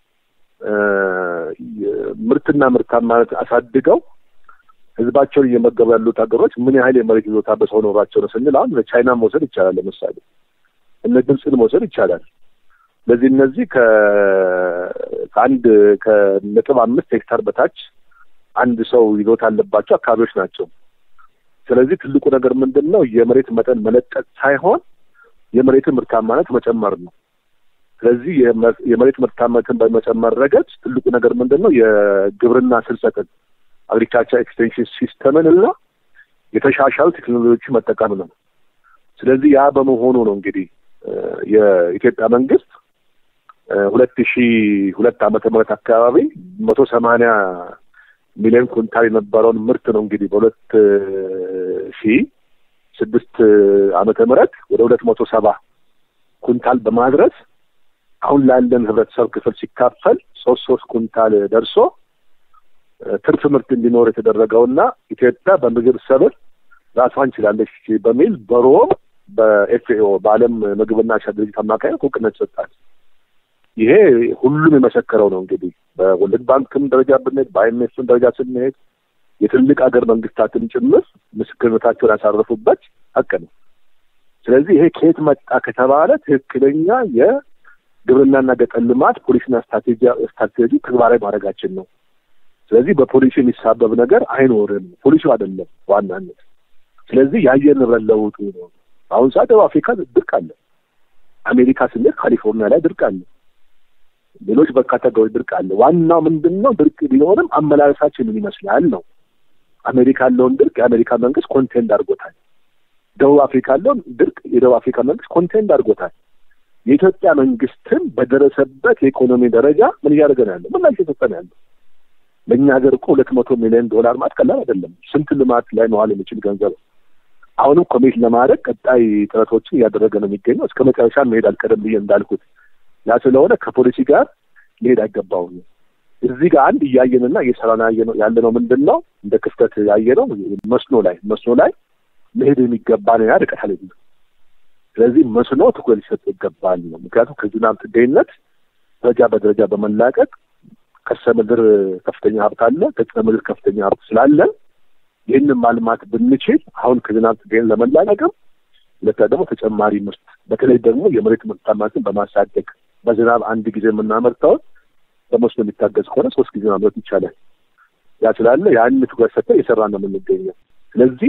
ምርትና ምርታማነት አሳድገው ህዝባቸውን እየመገቡ ያሉት ሀገሮች ምን ያህል የመሬት ይዞታ በሰው ኖሯቸው ነው ስንል አሁን ቻይና መውሰድ ይቻላል። ለምሳሌ እነ ግብፅን መውሰድ ይቻላል። ስለዚህ እነዚህ ከአንድ ከነጥብ አምስት ሄክታር በታች አንድ ሰው ይዞታ ያለባቸው አካባቢዎች ናቸው። ስለዚህ ትልቁ ነገር ምንድን ነው? የመሬት መጠን መለጠጥ ሳይሆን የመሬትን ምርታማነት መጨመር ነው። ስለዚህ የመሬት ምርታማነትን በመጨመር ረገድ ትልቁ ነገር ምንድን ነው? የግብርና ስርጸትን አግሪካልቸር ኤክስቴንሽን ሲስተምን እና የተሻሻሉ ቴክኖሎጂ መጠቀም ነው። ስለዚህ ያ በመሆኑ ነው እንግዲህ የኢትዮጵያ መንግስት ሁለት ሺ ሁለት ዓመተ ምህረት አካባቢ መቶ ሰማንያ ሚሊዮን ኩንታል የነበረውን ምርት ነው እንግዲህ በሁለት ሺ ስድስት ዓመተ ምህረት ወደ ሁለት መቶ ሰባ ኩንታል በማድረስ አሁን ላለን ህብረተሰብ ክፍል ሲካፈል ሶስት ሶስት ኩንታል ደርሶ ትርፍ ምርት እንዲኖር የተደረገውና ኢትዮጵያ በምግብ ሰብል ራሷን ችላለች በሚል በሮም በኤፍኤኦ በዓለም ምግብና እርሻ ድርጅት አማካኝ እውቅነት ሰጣል። ይሄ ሁሉም የመሰከረው ነው እንግዲህ በወርልድ ባንክም ደረጃ ብንሄድ በአይኤምኤፍም ደረጃ ስንሄድ የትልቅ ሀገር መንግስታትን ጭምር ምስክርነታቸውን ያሳረፉበት ሀቅ ነው። ስለዚህ ይሄ ከየት መጣ ከተባለ ትክክለኛ የግብርናና ገጠር ልማት ፖሊሲና ስትራቴጂ ተግባራዊ ማድረጋችን ነው። ስለዚህ በፖሊሲ የሚሳበብ ነገር አይኖርም። ፖሊሲው አይደለም ዋናነት። ስለዚህ የአየር ንብረት ለውጡ ነው። አሁን ሰዓት ደቡብ አፍሪካ ድርቅ አለ። አሜሪካ ስንሄድ ካሊፎርኒያ ላይ ድርቅ አለ። ሌሎች በርካታ ሀገሮች ድርቅ አለ። ዋናው ምንድን ነው? ድርቅ ቢኖርም አመላለሳችን ምን ይመስላል ነው። አሜሪካ ያለውን ድርቅ የአሜሪካ መንግስት ኮንቴንድ አድርጎታል። ደቡብ አፍሪካ ያለውን ድርቅ የደቡብ አፍሪካ መንግስት ኮንቴንድ አድርጎታል። የኢትዮጵያ መንግስትም በደረሰበት የኢኮኖሚ ደረጃ ምን እያደረገ ነው ያለው? ምላሽ እየሰጠ ነው ያለው። ለእኛ ሀገር እኮ ሁለት መቶ ሚሊዮን ዶላር ማለት ቀላል አይደለም። ስንት ልማት ላይ መዋል የሚችል ገንዘብ አሁንም ኮሚት ለማድረግ ቀጣይ ጥረቶችን እያደረገ ነው የሚገኘው። እስከ መጨረሻ መሄድ አልቀደም ብዬ እንዳልኩት ያ ስለሆነ ከፖሊሲ ጋር ሊሄድ አይገባውም። እዚህ ጋር አንድ እያየንና እየሰራን ያለ ነው ምንድን ነው እንደ ክፍተት ያየ ነው መስኖ ላይ መስኖ ላይ መሄድ የሚገባ ነው ያ ርቀት አለ። ስለዚህ መስኖ ትኩረት ሊሰጥ ይገባል ነው። ምክንያቱም ከዝናብ ጥገኝነት ደረጃ በደረጃ በመላቀቅ ከርሰ ምድር ከፍተኛ ሀብት አለ፣ ገጸ ምድር ከፍተኛ ሀብት ስላለን ይህንን ማልማት ብንችል አሁን ከዝናብ ጥገኝነት ለመላቀቅም ሁለታ ደግሞ ተጨማሪ ምርት በተለይ ደግሞ የመሬት ምርታማነትን በማሳደግ በዝናብ አንድ ጊዜ የምናመርተውን በመስኖ የሚታገዝ ከሆነ ሶስት ጊዜ ማምረት ይቻላል። ያ ስላለ ያን ትኩረት ሰጥተን እየሰራ ነው የምንገኘው። ስለዚህ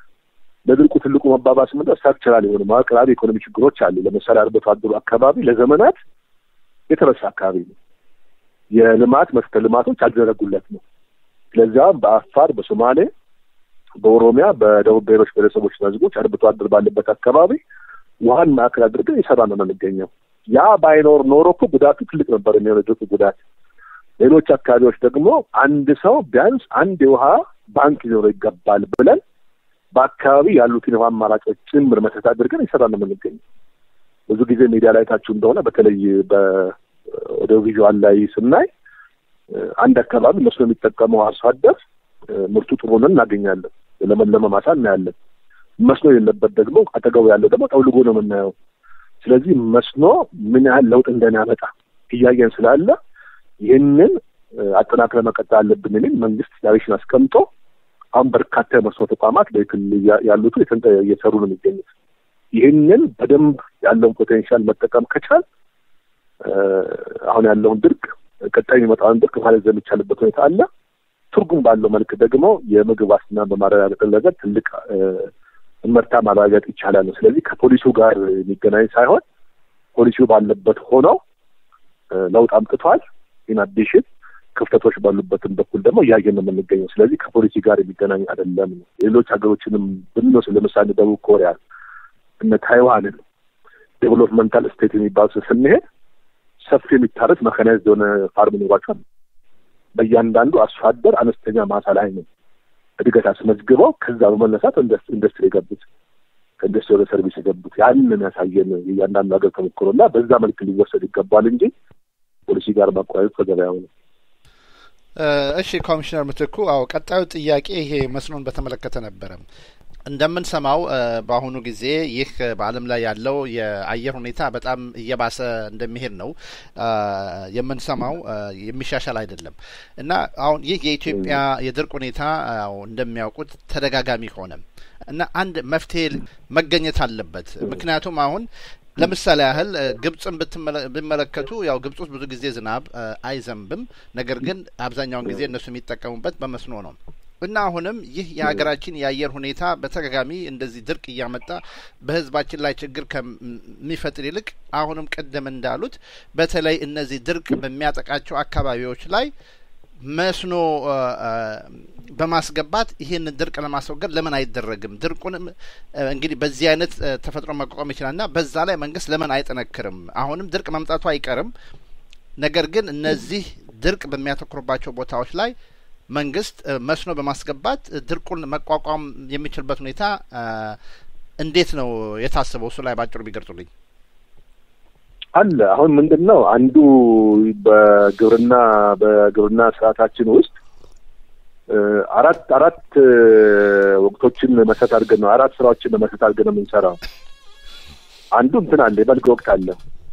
ለድርቁ ትልቁ መባባስ ምንድነው? ስትራክቸራል የሆኑ መዋቅራዊ ኢኮኖሚ ችግሮች አሉ። ለምሳሌ አርብቶ አደሩ አካባቢ ለዘመናት የተረሳ አካባቢ ነው። የልማት መሰረተ ልማቶች አልተዘረጉለት ነው። ስለዚያም በአፋር፣ በሶማሌ፣ በኦሮሚያ፣ በደቡብ ብሔሮች ብሔረሰቦችና ሕዝቦች አርብቶ አደር ባለበት አካባቢ ውሃን ማዕከል አድርገን እየሰራ ነው የምንገኘው። ያ ባይኖር ኖሮ እኮ ጉዳቱ ትልቅ ነበር የሚሆነው ድርቁ ጉዳት። ሌሎች አካባቢዎች ደግሞ አንድ ሰው ቢያንስ አንድ የውሃ ባንክ ሊኖረው ይገባል ብለን በአካባቢ ያሉትን የውሃ አማራጮች ጭምር መሰረት አድርገን እየሰራ ነው የምንገኘው። ብዙ ጊዜ ሚዲያ ላይ ታችሁ እንደሆነ በተለይ በኦዲዮ ቪዥዋል ላይ ስናይ አንድ አካባቢ መስኖ የሚጠቀመው አርሶ አደር ምርቱ ጥሩ ሆነን እናገኛለን። ለመለመ ማሳ እናያለን። መስኖ የሌለበት ደግሞ አጠገቡ ያለው ደግሞ ጠውልጎ ነው የምናየው። ስለዚህ መስኖ ምን ያህል ለውጥ እንደሚያመጣ እያየን ስላለ ይህንን አጠናክረ መቀጠል አለብን የሚል መንግስት ዳይሬክሽን አስቀምጦ አሁን በርካታ የመስኖ ተቋማት በክልል ያሉት እየሰሩ ነው የሚገኙት። ይህንን በደንብ ያለውን ፖቴንሻል መጠቀም ከቻል አሁን ያለውን ድርቅ ቀጣይ የሚመጣውን ድርቅ ማለት የሚቻልበት ሁኔታ አለ። ትርጉም ባለው መልክ ደግሞ የምግብ ዋስትና በማረጋገጥ ረገድ ትልቅ እመርታ ማረጋገጥ ይቻላል ነው። ስለዚህ ከፖሊሲው ጋር የሚገናኝ ሳይሆን ፖሊሲው ባለበት ሆነው ለውጥ አምጥቷል። ኢን አዲሽን ክፍተቶች ባሉበትም በኩል ደግሞ እያየን ነው የምንገኘው። ስለዚህ ከፖሊሲ ጋር የሚገናኝ አይደለም ነው። ሌሎች ሀገሮችንም ብንወስድ ለምሳሌ ደቡብ ኮሪያ እነ ታይዋንን ዴቨሎፕመንታል ስቴት የሚባሉት ስንሄድ ሰፊ የሚታረስ መካናይዝድ የሆነ ፋርም ኖሯቸዋል። በእያንዳንዱ አርሶ አደር አነስተኛ ማሳ ላይ ነው እድገት አስመዝግበው ከዛ በመነሳት ኢንዱስትሪ የገቡት ከኢንዱስትሪ ወደ ሰርቪስ የገቡት ያንን ያሳየን የእያንዳንዱ ሀገር ተሞክሮ እና በዛ መልክ ሊወሰድ ይገባል እንጂ ፖሊሲ ጋር ማቆያየት ከገበያው ነው። እሺ ኮሚሽነር ምትኩ፣ አዎ ቀጣዩ ጥያቄ ይሄ መስኖን በተመለከተ ነበረ። እንደምንሰማው በአሁኑ ጊዜ ይህ በዓለም ላይ ያለው የአየር ሁኔታ በጣም እየባሰ እንደሚሄድ ነው የምንሰማው። የሚሻሻል አይደለም እና አሁን ይህ የኢትዮጵያ የድርቅ ሁኔታ እንደሚያውቁት ተደጋጋሚ ሆነ እና አንድ መፍትሄ መገኘት አለበት። ምክንያቱም አሁን ለምሳሌ ያህል ግብጽን ብትመለከቱ ያው ግብጽ ውስጥ ብዙ ጊዜ ዝናብ አይዘንብም። ነገር ግን አብዛኛውን ጊዜ እነሱ የሚጠቀሙበት በመስኖ ነው እና አሁንም ይህ የሀገራችን የአየር ሁኔታ በተደጋጋሚ እንደዚህ ድርቅ እያመጣ በሕዝባችን ላይ ችግር ከሚፈጥር ይልቅ አሁንም ቅድም እንዳሉት በተለይ እነዚህ ድርቅ በሚያጠቃቸው አካባቢዎች ላይ መስኖ በማስገባት ይህንን ድርቅ ለማስወገድ ለምን አይደረግም? ድርቁንም እንግዲህ በዚህ አይነት ተፈጥሮ መቋቋም ይችላል እና በዛ ላይ መንግስት ለምን አይጠነክርም? አሁንም ድርቅ መምጣቱ አይቀርም። ነገር ግን እነዚህ ድርቅ በሚያተኩርባቸው ቦታዎች ላይ መንግስት መስኖ በማስገባት ድርቁን መቋቋም የሚችልበት ሁኔታ እንዴት ነው የታሰበው? እሱ ላይ ባጭሩ ቢገልጹልኝ። አለ አሁን ምንድን ነው አንዱ በግብርና በግብርና ስርዓታችን ውስጥ አራት አራት ወቅቶችን መሰረት አድርገን ነው አራት ስራዎችን መሰረት አድርገን ነው የምንሰራው። አንዱ እንትን አለ የበልግ ወቅት አለ፣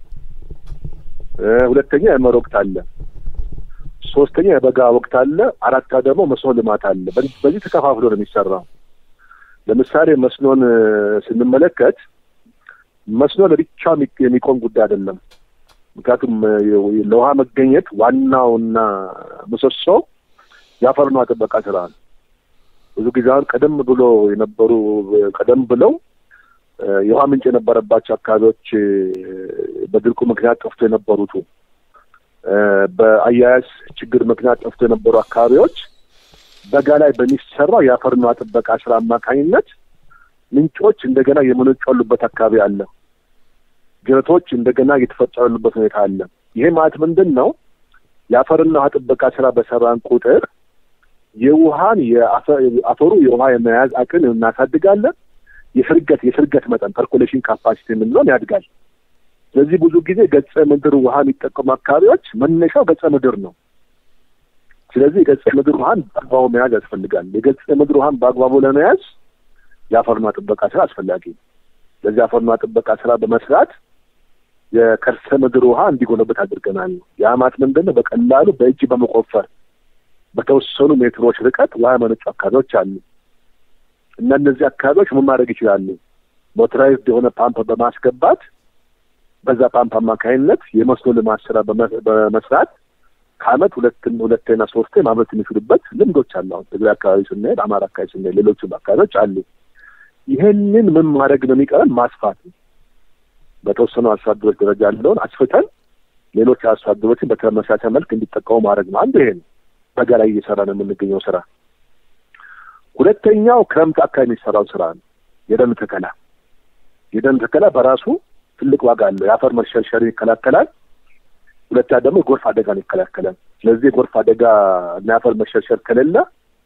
ሁለተኛ የመኸር ወቅት አለ፣ ሶስተኛ የበጋ ወቅት አለ፣ አራታ ደግሞ መስኖ ልማት አለ። በዚህ ተከፋፍሎ ነው የሚሰራው። ለምሳሌ መስኖን ስንመለከት መስኖ ለብቻ የሚቆም ጉዳይ አይደለም። ምክንያቱም ለውሃ መገኘት ዋናውና ምሰሶ የአፈር ውሃ ጥበቃ ስራ ነው። ብዙ ጊዜ አሁን ቀደም ብሎ የነበሩ ቀደም ብለው የውሃ ምንጭ የነበረባቸው አካባቢዎች በድርቁ ምክንያት ጠፍቶ የነበሩቱ በአያያዝ ችግር ምክንያት ጠፍቶ የነበሩ አካባቢዎች በጋ ላይ በሚሰራው የአፈር ውሃ ጥበቃ ስራ አማካኝነት ምንጮች እንደገና የመነጩ ያሉበት አካባቢ አለ። ጅረቶች እንደገና እየተፈጠሩ ያሉበት ሁኔታ አለ። ይሄ ማለት ምንድን ነው? የአፈርና ውሃ ጥበቃ ስራ በሰራን ቁጥር የውሃን የአፈሩ የውሃ የመያዝ አቅም እናሳድጋለን። የስርገት የስርገት መጠን ፐርኮሌሽን ካፓሲቲ የምንለውን ያድጋል። ስለዚህ ብዙ ጊዜ ገጸ ምድር ውሃ የሚጠቀሙ አካባቢዎች መነሻው ገጸ ምድር ነው። ስለዚህ የገጸ ምድር ውሃን በአግባቡ መያዝ ያስፈልጋል። የገጸ ምድር ውሃን በአግባቡ ለመያዝ የአፈርና ጥበቃ ስራ አስፈላጊ ነው። ለዚህ አፈርና ጥበቃ ስራ በመስራት የከርሰ ምድር ውሃ እንዲጎለበት አድርገናል። የአማት ምንድን ነው? በቀላሉ በእጅ በመቆፈር በተወሰኑ ሜትሮች ርቀት ውሃ የመነጩ አካባቢዎች አሉ እና እነዚህ አካባቢዎች ምን ማድረግ ይችላሉ? ሞተራይዝድ የሆነ ፓምፕ በማስገባት በዛ ፓምፕ አማካኝነት የመስኖ ልማት ስራ በመስራት ከአመት ሁለት ሁለቴና ሶስቴ ማምረት የሚችሉበት ልምዶች አሉ። አሁን ትግራይ አካባቢ ስንሄድ፣ አማራ አካባቢ ስንሄድ፣ ሌሎችም አካባቢዎች አሉ። ይህንን ምን ማድረግ ነው የሚቀረን? ማስፋት ነው። በተወሰኑ አርሶ አደሮች ደረጃ ያለውን አስፍተን ሌሎች አርሶ አደሮችን በተመሳሳይ መልክ እንዲጠቀሙ ማድረግ ነው። አንዱ ይሄ ነው። በጋ ላይ እየሰራ ነው የምንገኘው ስራ። ሁለተኛው ክረምት አካባቢ የሚሰራው ስራ ነው፣ የደን ተከላ። የደን ተከላ በራሱ ትልቅ ዋጋ አለው። የአፈር መሸርሸርን ይከላከላል። ሁለተኛ ደግሞ የጎርፍ አደጋን ይከላከላል። ስለዚህ የጎርፍ አደጋ እና የአፈር መሸርሸር ከሌለ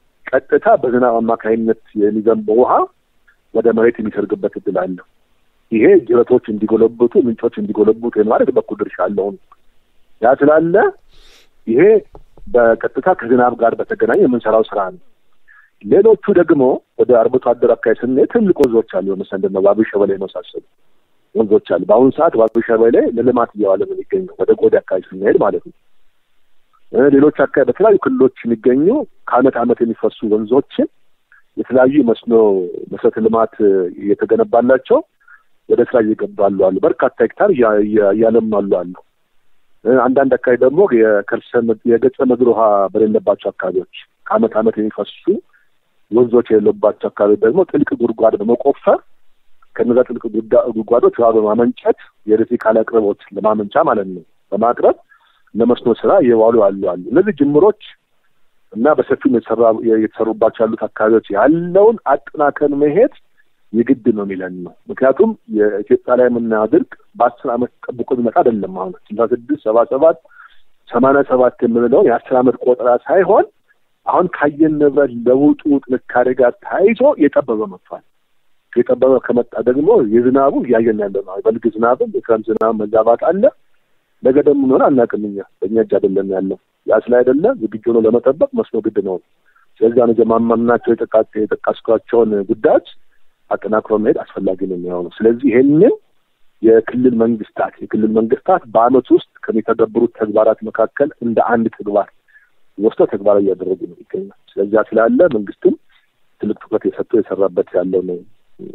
ቀጥታ በዝናብ አማካኝነት የሚዘንበው ውሃ ወደ መሬት የሚሰርግበት እድል አለው። ይሄ ጅረቶች እንዲጎለብቱ፣ ምንጮች እንዲጎለብቱ የማድረግ በኩል ድርሻ አለውን ያ ስላለ ይሄ በቀጥታ ከዝናብ ጋር በተገናኘ የምንሰራው ስራ ነው። ሌሎቹ ደግሞ ወደ አርብቶ አደር አካባቢ ስንሄድ ትልቅ ወንዞች አሉ። ለምሳሌ እንደ ባቢ ሸበሌ የመሳሰሉ ወንዞች አሉ። በአሁኑ ሰዓት ባቢ ሸበሌ ለልማት እየዋለ ነው የሚገኘው ወደ ጎዴ አካባቢ ስንሄድ ማለት ነው። ሌሎች አካባቢ በተለያዩ ክልሎች የሚገኙ ከአመት አመት የሚፈሱ ወንዞችን የተለያዩ መስኖ መሰረተ ልማት እየተገነባላቸው ወደ ስራ እየገባሉ አሉ። በርካታ ሄክታር እያለማሉ አሉ። አንዳንድ አካባቢ ደግሞ የከርሰ የገጸ ምድር ውሃ በሌለባቸው አካባቢዎች ከአመት አመት የሚፈሱ ወንዞች የሌለባቸው አካባቢ ደግሞ ጥልቅ ጉድጓድ በመቆፈር ከነዛ ጥልቅ ጉድጓዶች ውሃ በማመንጨት የኤሌክትሪክ ኃይል አቅርቦት ለማመንጫ ማለት ነው በማቅረብ ለመስኖ ስራ እየዋሉ አሉ አሉ። እነዚህ ጅምሮች እና በሰፊው የተሰሩባቸው ያሉት አካባቢዎች ያለውን አጠናከን መሄድ የግድ ነው የሚለን ነው። ምክንያቱም የኢትዮጵያ ላይ የምናየው ድርቅ በአስር አመት ጠብቆ የሚመጣ አይደለም። አሁን ስልሳ ስድስት ሰባ ሰባት ሰማንያ ሰባት የምንለውን የአስር አመት ቆጠራ ሳይሆን አሁን ካየን ንብረት ለውጡ ጥንካሬ ጋር ተያይዞ የጠበበ መጥቷል። የጠበበ ከመጣ ደግሞ የዝናቡ እያየን ያለ ነው። በልግ ዝናብም የክረምት ዝናብ መዛባት አለ። ነገ ደግሞ ሆነ አናውቅም። እኛ በእኛ እጅ አይደለም ያለው። ያ ስለ አይደለ ዝግጁ ነው ለመጠበቅ መስኖ ግድ ነው። ስለዚህ ነው ጀማማምናቸው የጠቃስኳቸውን ጉዳዮች አጠናክሮ መሄድ አስፈላጊ ነው የሚሆነው። ስለዚህ ይሄንን የክልል መንግስታት የክልል መንግስታት በአመት ውስጥ ከሚተገብሩት ተግባራት መካከል እንደ አንድ ተግባር ወስደው ተግባራዊ እያደረጉ ነው ይገኛል። ስለዚያ ስላለ መንግስትም ትልቅ ትኩረት የሰጠው የሰራበት ያለው ነው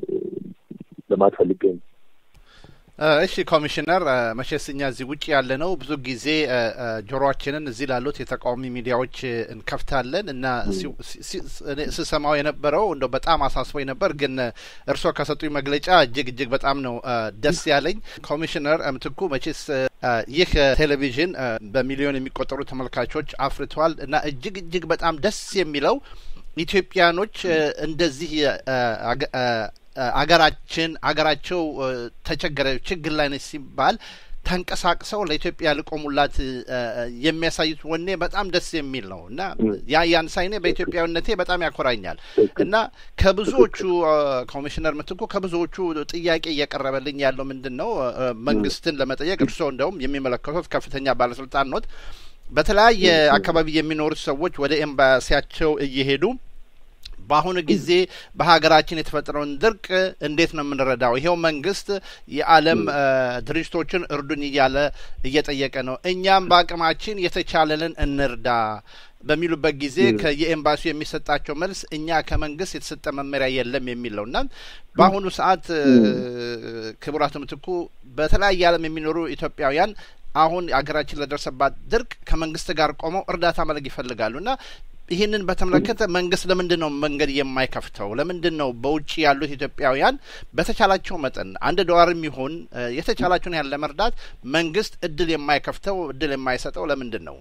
ለማለት ፈልጌ ነው። እሺ ኮሚሽነር፣ መቼስ እኛ እዚህ ውጭ ያለ ነው ብዙ ጊዜ ጆሮአችንን እዚህ ላሉት የተቃዋሚ ሚዲያዎች እንከፍታለን እና ስሰማው የነበረው እንደው በጣም አሳስቦኝ ነበር። ግን እርስዎ ከሰጡኝ መግለጫ እጅግ እጅግ በጣም ነው ደስ ያለኝ። ኮሚሽነር ምትኩ መቼስ ይህ ቴሌቪዥን በሚሊዮን የሚቆጠሩ ተመልካቾች አፍርተዋል እና እጅግ እጅግ በጣም ደስ የሚለው ኢትዮጵያኖች እንደዚህ አገራችን አገራቸው ተቸገረ ችግር ላይ ነች ሲባል ተንቀሳቅሰው ለኢትዮጵያ ልቆሙላት የሚያሳዩት ወኔ በጣም ደስ የሚል ነው እና ያ ያን ሳይኔ በኢትዮጵያዊነቴ በጣም ያኮራኛል እና ከብዙዎቹ ኮሚሽነር ምትኩ ከብዙዎቹ ጥያቄ እየቀረበልኝ ያለው ምንድን ነው መንግስትን ለመጠየቅ እርስዎ እንደውም የሚመለከቱት ከፍተኛ ባለስልጣን ኖት በተለያየ አካባቢ የሚኖሩት ሰዎች ወደ ኤምባሲያቸው እየሄዱ በአሁኑ ጊዜ በሀገራችን የተፈጠረውን ድርቅ እንዴት ነው የምንረዳው? ይሄው መንግስት የዓለም ድርጅቶችን እርዱን እያለ እየጠየቀ ነው። እኛም በአቅማችን የተቻለንን እንርዳ በሚሉበት ጊዜ ከየኤምባሲው የሚሰጣቸው መልስ እኛ ከመንግስት የተሰጠ መመሪያ የለም የሚል ነው እና በአሁኑ ሰዓት ክቡር አቶ ምትኩ በተለያየ ዓለም የሚኖሩ ኢትዮጵያውያን አሁን ሀገራችን ለደረሰባት ድርቅ ከመንግስት ጋር ቆመው እርዳታ ማድረግ ይፈልጋሉ እና ይህንን በተመለከተ መንግስት ለምንድን ነው መንገድ የማይከፍተው? ለምንድን ነው በውጭ ያሉት ኢትዮጵያውያን በተቻላቸው መጠን አንድ ዶላርም ይሁን የተቻላቸውን ያህል ለመርዳት መንግስት እድል የማይከፍተው እድል የማይሰጠው ለምንድን ነው?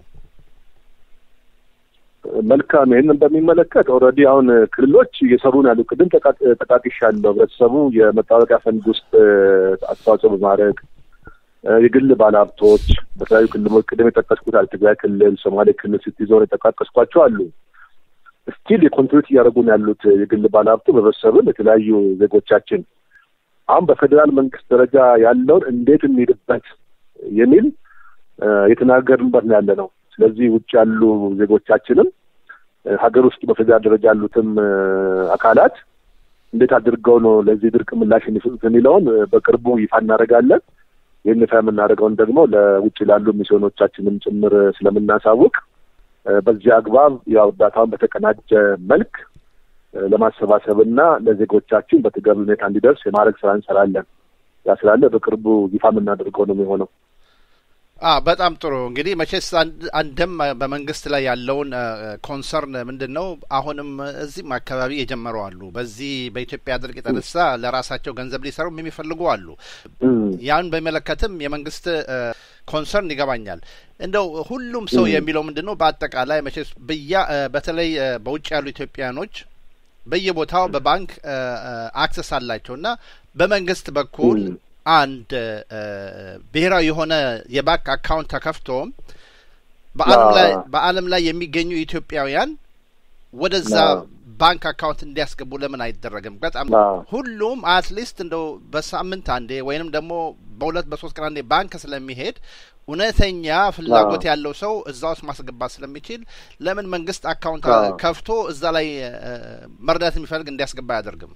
መልካም። ይህንን በሚመለከት ኦልሬዲ አሁን ክልሎች እየሰሩ ነው ያሉ ቅድም ጠቃቅሻለሁ። ህብረተሰቡ የመታወቂያ ፈንድ ውስጥ አስተዋጽኦ በማድረግ የግል ባለሀብቶች በተለያዩ ክልሎች ቅድም የጠቀስኩት አለ ትግራይ ክልል፣ ሶማሌ ክልል፣ ሲቲ ዞን የጠቃቀስኳቸው አሉ። ስቲል የኮንትሪቢዩት እያደረጉ ነው ያሉት የግል ባለሀብቱ ህብረተሰብን የተለያዩ ዜጎቻችን አሁን በፌዴራል መንግስት ደረጃ ያለውን እንዴት እንሄድበት የሚል የተናገርንበት ነው ያለ ነው። ስለዚህ ውጭ ያሉ ዜጎቻችንም ሀገር ውስጥ በፌዴራል ደረጃ ያሉትም አካላት እንዴት አድርገው ነው ለዚህ ድርቅ ምላሽ የሚሰጡት የሚለውን በቅርቡ ይፋ እናደርጋለን። ይህን ይፋ የምናደርገውን ደግሞ ለውጭ ላሉ ሚስዮኖቻችንም ጭምር ስለምናሳውቅ በዚህ አግባብ ያው እርዳታውን በተቀናጀ መልክ ለማሰባሰብ እና ለዜጎቻችን በተገቢ ሁኔታ እንዲደርስ የማድረግ ስራ እንሰራለን። ያ ስላለ በቅርቡ ይፋ የምናደርገው ነው የሚሆነው። አ በጣም ጥሩ እንግዲህ መቼስ አንድም በመንግስት ላይ ያለውን ኮንሰርን ምንድን ነው? አሁንም እዚህም አካባቢ የጀመሩ አሉ። በዚህ በኢትዮጵያ ድርቅ የተነሳ ለራሳቸው ገንዘብ ሊሰሩም የሚፈልጉ አሉ። ያን በሚመለከትም የመንግስት ኮንሰርን ይገባኛል። እንደው ሁሉም ሰው የሚለው ምንድን ነው? በአጠቃላይ መቼስ ብያ በተለይ በውጭ ያሉ ኢትዮጵያኖች በየቦታው በባንክ አክሰስ አላቸው እና በመንግስት በኩል አንድ ብሔራዊ የሆነ የባንክ አካውንት ተከፍቶም በዓለም ላይ በዓለም ላይ የሚገኙ ኢትዮጵያውያን ወደዛ ባንክ አካውንት እንዲያስገቡ ለምን አይደረግም? በጣም ሁሉም አትሊስት እንደው በሳምንት አንዴ ወይንም ደግሞ በሁለት በሶስት ቀን አንዴ ባንክ ስለሚሄድ እውነተኛ ፍላጎት ያለው ሰው እዛ ውስጥ ማስገባት ስለሚችል ለምን መንግስት አካውንት ከፍቶ እዛ ላይ መርዳት የሚፈልግ እንዲያስገባ አያደርግም?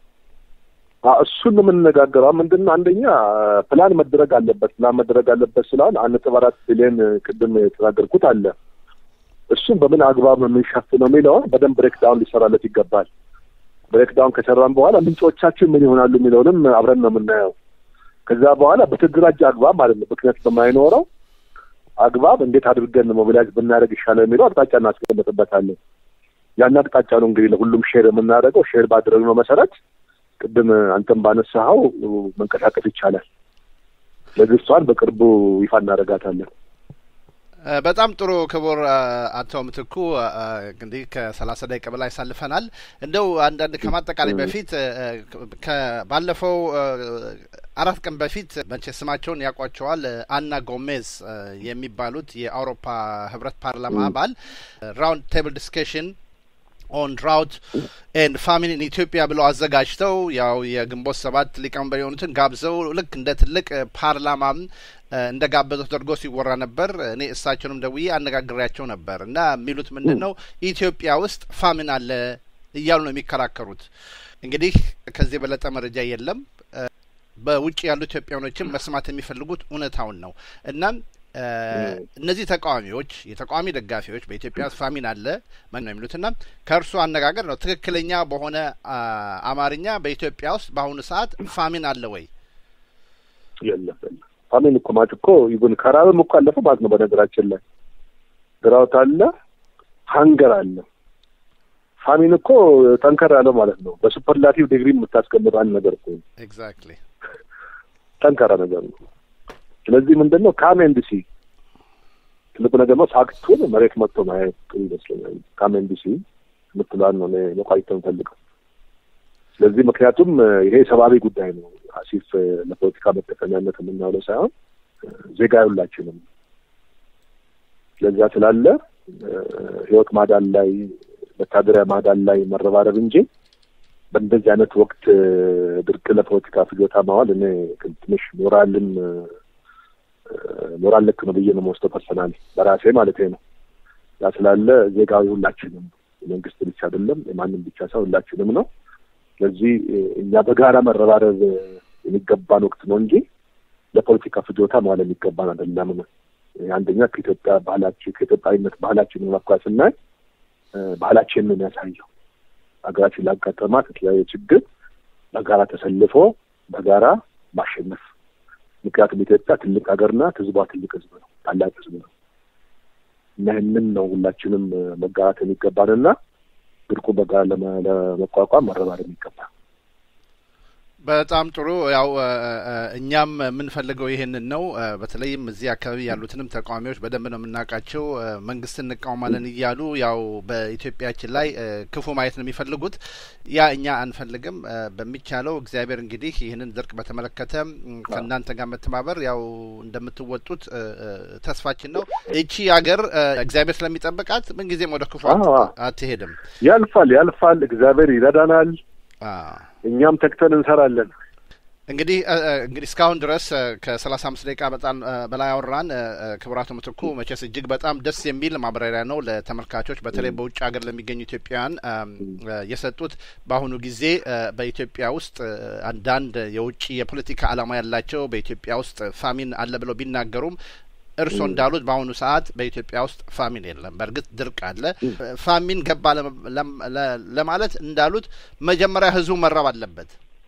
እሱን የምንነጋገረው ምንድን ነው? አንደኛ ፕላን መደረግ አለበት። ፕላን መደረግ አለበት ስላል አንድ ነጥብ አራት ቢሊዮን ቅድም የተናገርኩት አለ። እሱም በምን አግባብ ነው የምንሸፍነው የሚለውን በደንብ ብሬክዳውን ሊሰራለት ይገባል። ብሬክዳውን ከሰራን በኋላ ምንጮቻችን ምን ይሆናሉ የሚለውንም አብረን ነው የምናየው። ከዛ በኋላ በተደራጀ አግባብ ማለት ነው ምክንያት በማይኖረው አግባብ እንዴት አድርገን ሞቢላይዝ ብናደርግ ይሻላል የሚለው አቅጣጫ እናስቀምጥበታለን። ያን አቅጣጫ ነው እንግዲህ ለሁሉም ሼር የምናደርገው። ሼር ባደረግነው መሰረት ቅድም አንተም ባነሳኸው መንቀሳቀስ ይቻላል። ለዚህ እሷን በቅርቡ ይፋ እናደርጋታለን። በጣም ጥሩ ክቡር አቶ ምትኩ እንግዲህ ከሰላሳ ደቂቃ በላይ ያሳልፈናል። እንደው አንዳንድ ከማጠቃላይ በፊት ባለፈው አራት ቀን በፊት መቼ ስማቸውን ያውቋቸዋል አና ጎሜዝ የሚባሉት የአውሮፓ ህብረት ፓርላማ አባል ራውንድ ቴብል ዲስከሽን ኦን ድራውት ኤንድ ፋሚን ኢን ኢትዮጵያ ብለው አዘጋጅተው ያው የግንቦት ሰባት ሊቀመንበር የሆኑትን ጋብዘው ልክ እንደ ትልቅ ፓርላማም እንደ ጋበዘው ተደርጎ ሲወራ ነበር። እኔ እሳቸውንም ደውዬ አነጋግሬያቸው ነበር እና የሚሉት ምንድን ነው ኢትዮጵያ ውስጥ ፋሚን አለ እያሉ ነው የሚከራከሩት። እንግዲህ ከዚህ የበለጠ መረጃ የለም። በውጭ ያሉ ኢትዮጵያኖችም መስማት የሚፈልጉት እውነታውን ነው። እናም እነዚህ ተቃዋሚዎች የተቃዋሚ ደጋፊዎች በኢትዮጵያ ውስጥ ፋሚን አለ ነው የሚሉትና ከእርሱ አነጋገር ነው ትክክለኛ በሆነ አማርኛ በኢትዮጵያ ውስጥ በአሁኑ ሰዓት ፋሚን አለ ወይ? የለም ፋሚን እኮ ማለት እኮ ይሁን ከራብም እኮ አለፈ ማለት ነው። በነገራችን ላይ ድራውት አለ፣ ሀንገር አለ። ፋሚን እኮ ጠንከር ያለው ማለት ነው። በሱፐርላቲቭ ዲግሪ የምታስቀምጠው አንድ ነገር እኮ ኤግዛክትሊ ጠንካራ ነገር ነው። ስለዚህ ምንድን ነው ካሜንዲሲ ትልቁ ነገር ነው። ፋክቱን መሬት መጥቶ ማየት ጥሩ ይመስለኛል። ካሜንዲሲ የምትለዋን ነው መቋየት የምፈልገው። ስለዚህ ምክንያቱም ይሄ ሰብአዊ ጉዳይ ነው። አሲፍ ለፖለቲካ መጠቀሚያነት የምናውለው ሳይሆን ዜጋ ሁላችንም ስለዚያ ስላለ ህይወት ማዳን ላይ መታደሪያ ማዳን ላይ መረባረብ እንጂ በእንደዚህ አይነት ወቅት ድርቅ ለፖለቲካ ፍጆታ ማዋል እኔ ትንሽ ሞራልም ሞራል ልክ ነው ብዬ ነው የምወስደው ፐርሰናሊ በራሴ ማለት ነው። ያ ስላለ ዜጋዊ ሁላችንም የመንግስት ብቻ አይደለም የማንም ብቻ ሳይሆን ሁላችንም ነው። ስለዚህ እኛ በጋራ መረባረብ የሚገባን ወቅት ነው እንጂ ለፖለቲካ ፍጆታ መዋል የሚገባን አይደለም ነው። አንደኛ ከኢትዮጵያ ባህላችን ከኢትዮጵያዊነት ባህላችን መኳ ስናይ ባህላችን ነው የሚያሳየው። ሀገራችን ላጋጠማት የተለያየ ችግር በጋራ ተሰልፎ በጋራ ማሸነፍ ምክንያቱም ኢትዮጵያ ትልቅ ሀገር ናት። ህዝቧ ትልቅ ህዝብ ነው፣ ታላቅ ህዝብ ነው እና ይህንን ነው ሁላችንም መጋራት የሚገባንና ድርቁ በጋራ ለመቋቋም መረባረብ የሚገባ በጣም ጥሩ። ያው እኛም የምንፈልገው ይሄንን ነው። በተለይም እዚህ አካባቢ ያሉትንም ተቃዋሚዎች በደንብ ነው የምናውቃቸው። መንግስት እንቃወማለን እያሉ ያው በኢትዮጵያችን ላይ ክፉ ማየት ነው የሚፈልጉት። ያ እኛ አንፈልግም። በሚቻለው እግዚአብሔር እንግዲህ ይህንን ድርቅ በተመለከተ ከእናንተ ጋር መተባበር ያው እንደምትወጡት ተስፋችን ነው። እቺ ሀገር እግዚአብሔር ስለሚጠብቃት ምንጊዜም ወደ ክፉ አትሄድም። ያልፋል፣ ያልፋል። እግዚአብሔር ይረዳናል። እኛም ተግተን እንሰራለን። እንግዲህ እንግዲህ እስካሁን ድረስ ከሰላሳ አምስት ደቂቃ በጣም በላይ አወራን። ክቡራቱ ምትኩ መቼስ እጅግ በጣም ደስ የሚል ማብራሪያ ነው ለተመልካቾች በተለይ በውጭ ሀገር ለሚገኙ ኢትዮጵያውያን የሰጡት። በአሁኑ ጊዜ በኢትዮጵያ ውስጥ አንዳንድ የውጭ የፖለቲካ ዓላማ ያላቸው በኢትዮጵያ ውስጥ ፋሚን አለ ብለው ቢናገሩም እርስዎ እንዳሉት በአሁኑ ሰዓት በኢትዮጵያ ውስጥ ፋሚን የለም። በእርግጥ ድርቅ አለ። ፋሚን ገባ ለማለት እንዳሉት መጀመሪያ ህዝቡ መራብ አለበት።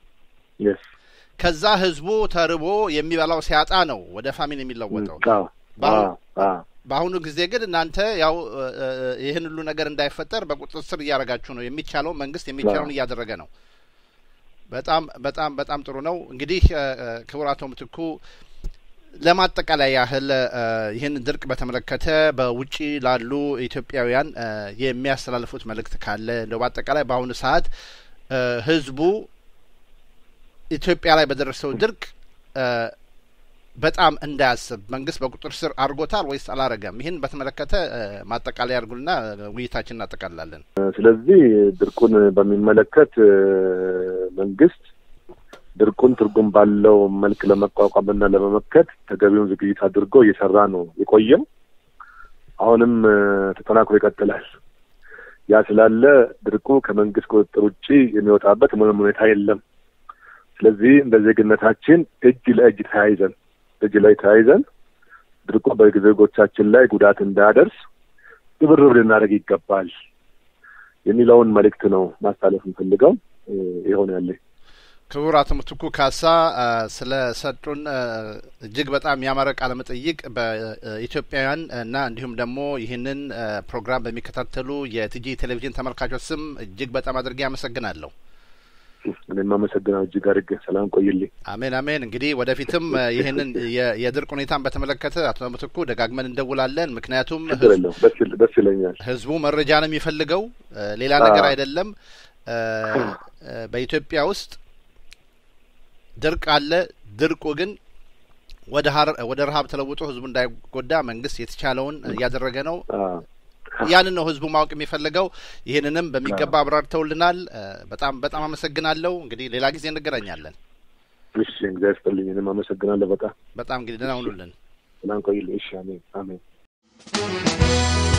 ከዛ ህዝቡ ተርቦ የሚበላው ሲያጣ ነው ወደ ፋሚን የሚለወጠው። በአሁኑ ጊዜ ግን እናንተ ያው ይህን ሁሉ ነገር እንዳይፈጠር በቁጥጥር ስር እያደረጋችሁ ነው። የሚቻለው መንግስት የሚቻለውን እያደረገ ነው። በጣም በጣም በጣም ጥሩ ነው። እንግዲህ ክቡር አቶ ምትኩ ለማጠቃለያ ያህል ይህን ድርቅ በተመለከተ በውጭ ላሉ ኢትዮጵያውያን የሚያስተላልፉት መልእክት ካለ እንደው በአጠቃላይ በአሁኑ ሰዓት ህዝቡ ኢትዮጵያ ላይ በደረሰው ድርቅ በጣም እንዳያስብ መንግስት በቁጥር ስር አድርጎታል ወይስ አላረገም? ይህን በተመለከተ ማጠቃለያ ያድርጉና ውይይታችን እናጠቃላለን። ስለዚህ ድርቁን በሚመለከት መንግስት ድርቁን ትርጉም ባለው መልክ ለመቋቋምና ለመመከት ተገቢውን ዝግጅት አድርጎ እየሰራ ነው የቆየም። አሁንም ተጠናክሮ ይቀጥላል። ያ ስላለ ድርቁ ከመንግስት ቁጥጥር ውጭ የሚወጣበት ምንም ሁኔታ የለም። ስለዚህ እንደ ዜግነታችን እጅ ለእጅ ተያይዘን እጅ ላይ ተያይዘን ድርቁ በዜጎቻችን ላይ ጉዳት እንዳያደርስ ርብርብ ልናደርግ ይገባል የሚለውን መልእክት ነው ማስተላለፍ የምፈልገው። ይሆን ያለኝ ክቡር አቶ ምትኩ ካሳ ስለ ሰጡን እጅግ በጣም ያማረ ቃለ መጠይቅ በኢትዮጵያውያን እና እንዲሁም ደግሞ ይህንን ፕሮግራም በሚከታተሉ የቲጂ ቴሌቪዥን ተመልካቾች ስም እጅግ በጣም አድርጌ አመሰግናለሁ። እኔም አመሰግናለሁ እጅግ አድርጌ። ሰላም ቆይልኝ። አሜን አሜን። እንግዲህ ወደፊትም ይህንን የድርቅ ሁኔታን በተመለከተ አቶ ምትኩ ደጋግመን እንደውላለን። ምክንያቱም ደስ ይለኛል። ህዝቡ መረጃ ነው የሚፈልገው፣ ሌላ ነገር አይደለም። በኢትዮጵያ ውስጥ ድርቅ አለ። ድርቁ ግን ወደ ወደ ረሀብ ተለውጦ ህዝቡ እንዳይጎዳ መንግስት የተቻለውን እያደረገ ነው። ያንን ነው ህዝቡ ማወቅ የሚፈልገው። ይህንንም በሚገባ አብራርተውልናል። በጣም በጣም አመሰግናለሁ። እንግዲህ ሌላ ጊዜ እንገናኛለን። እሺ፣ እግዚአብሔር ይስጥልኝ። እኔም አመሰግናለሁ። በጣም በጣም እንግዲህ ደህና ሁኑልን። ሰላም ቆይልኝ። እሺ፣ አሜን አሜን።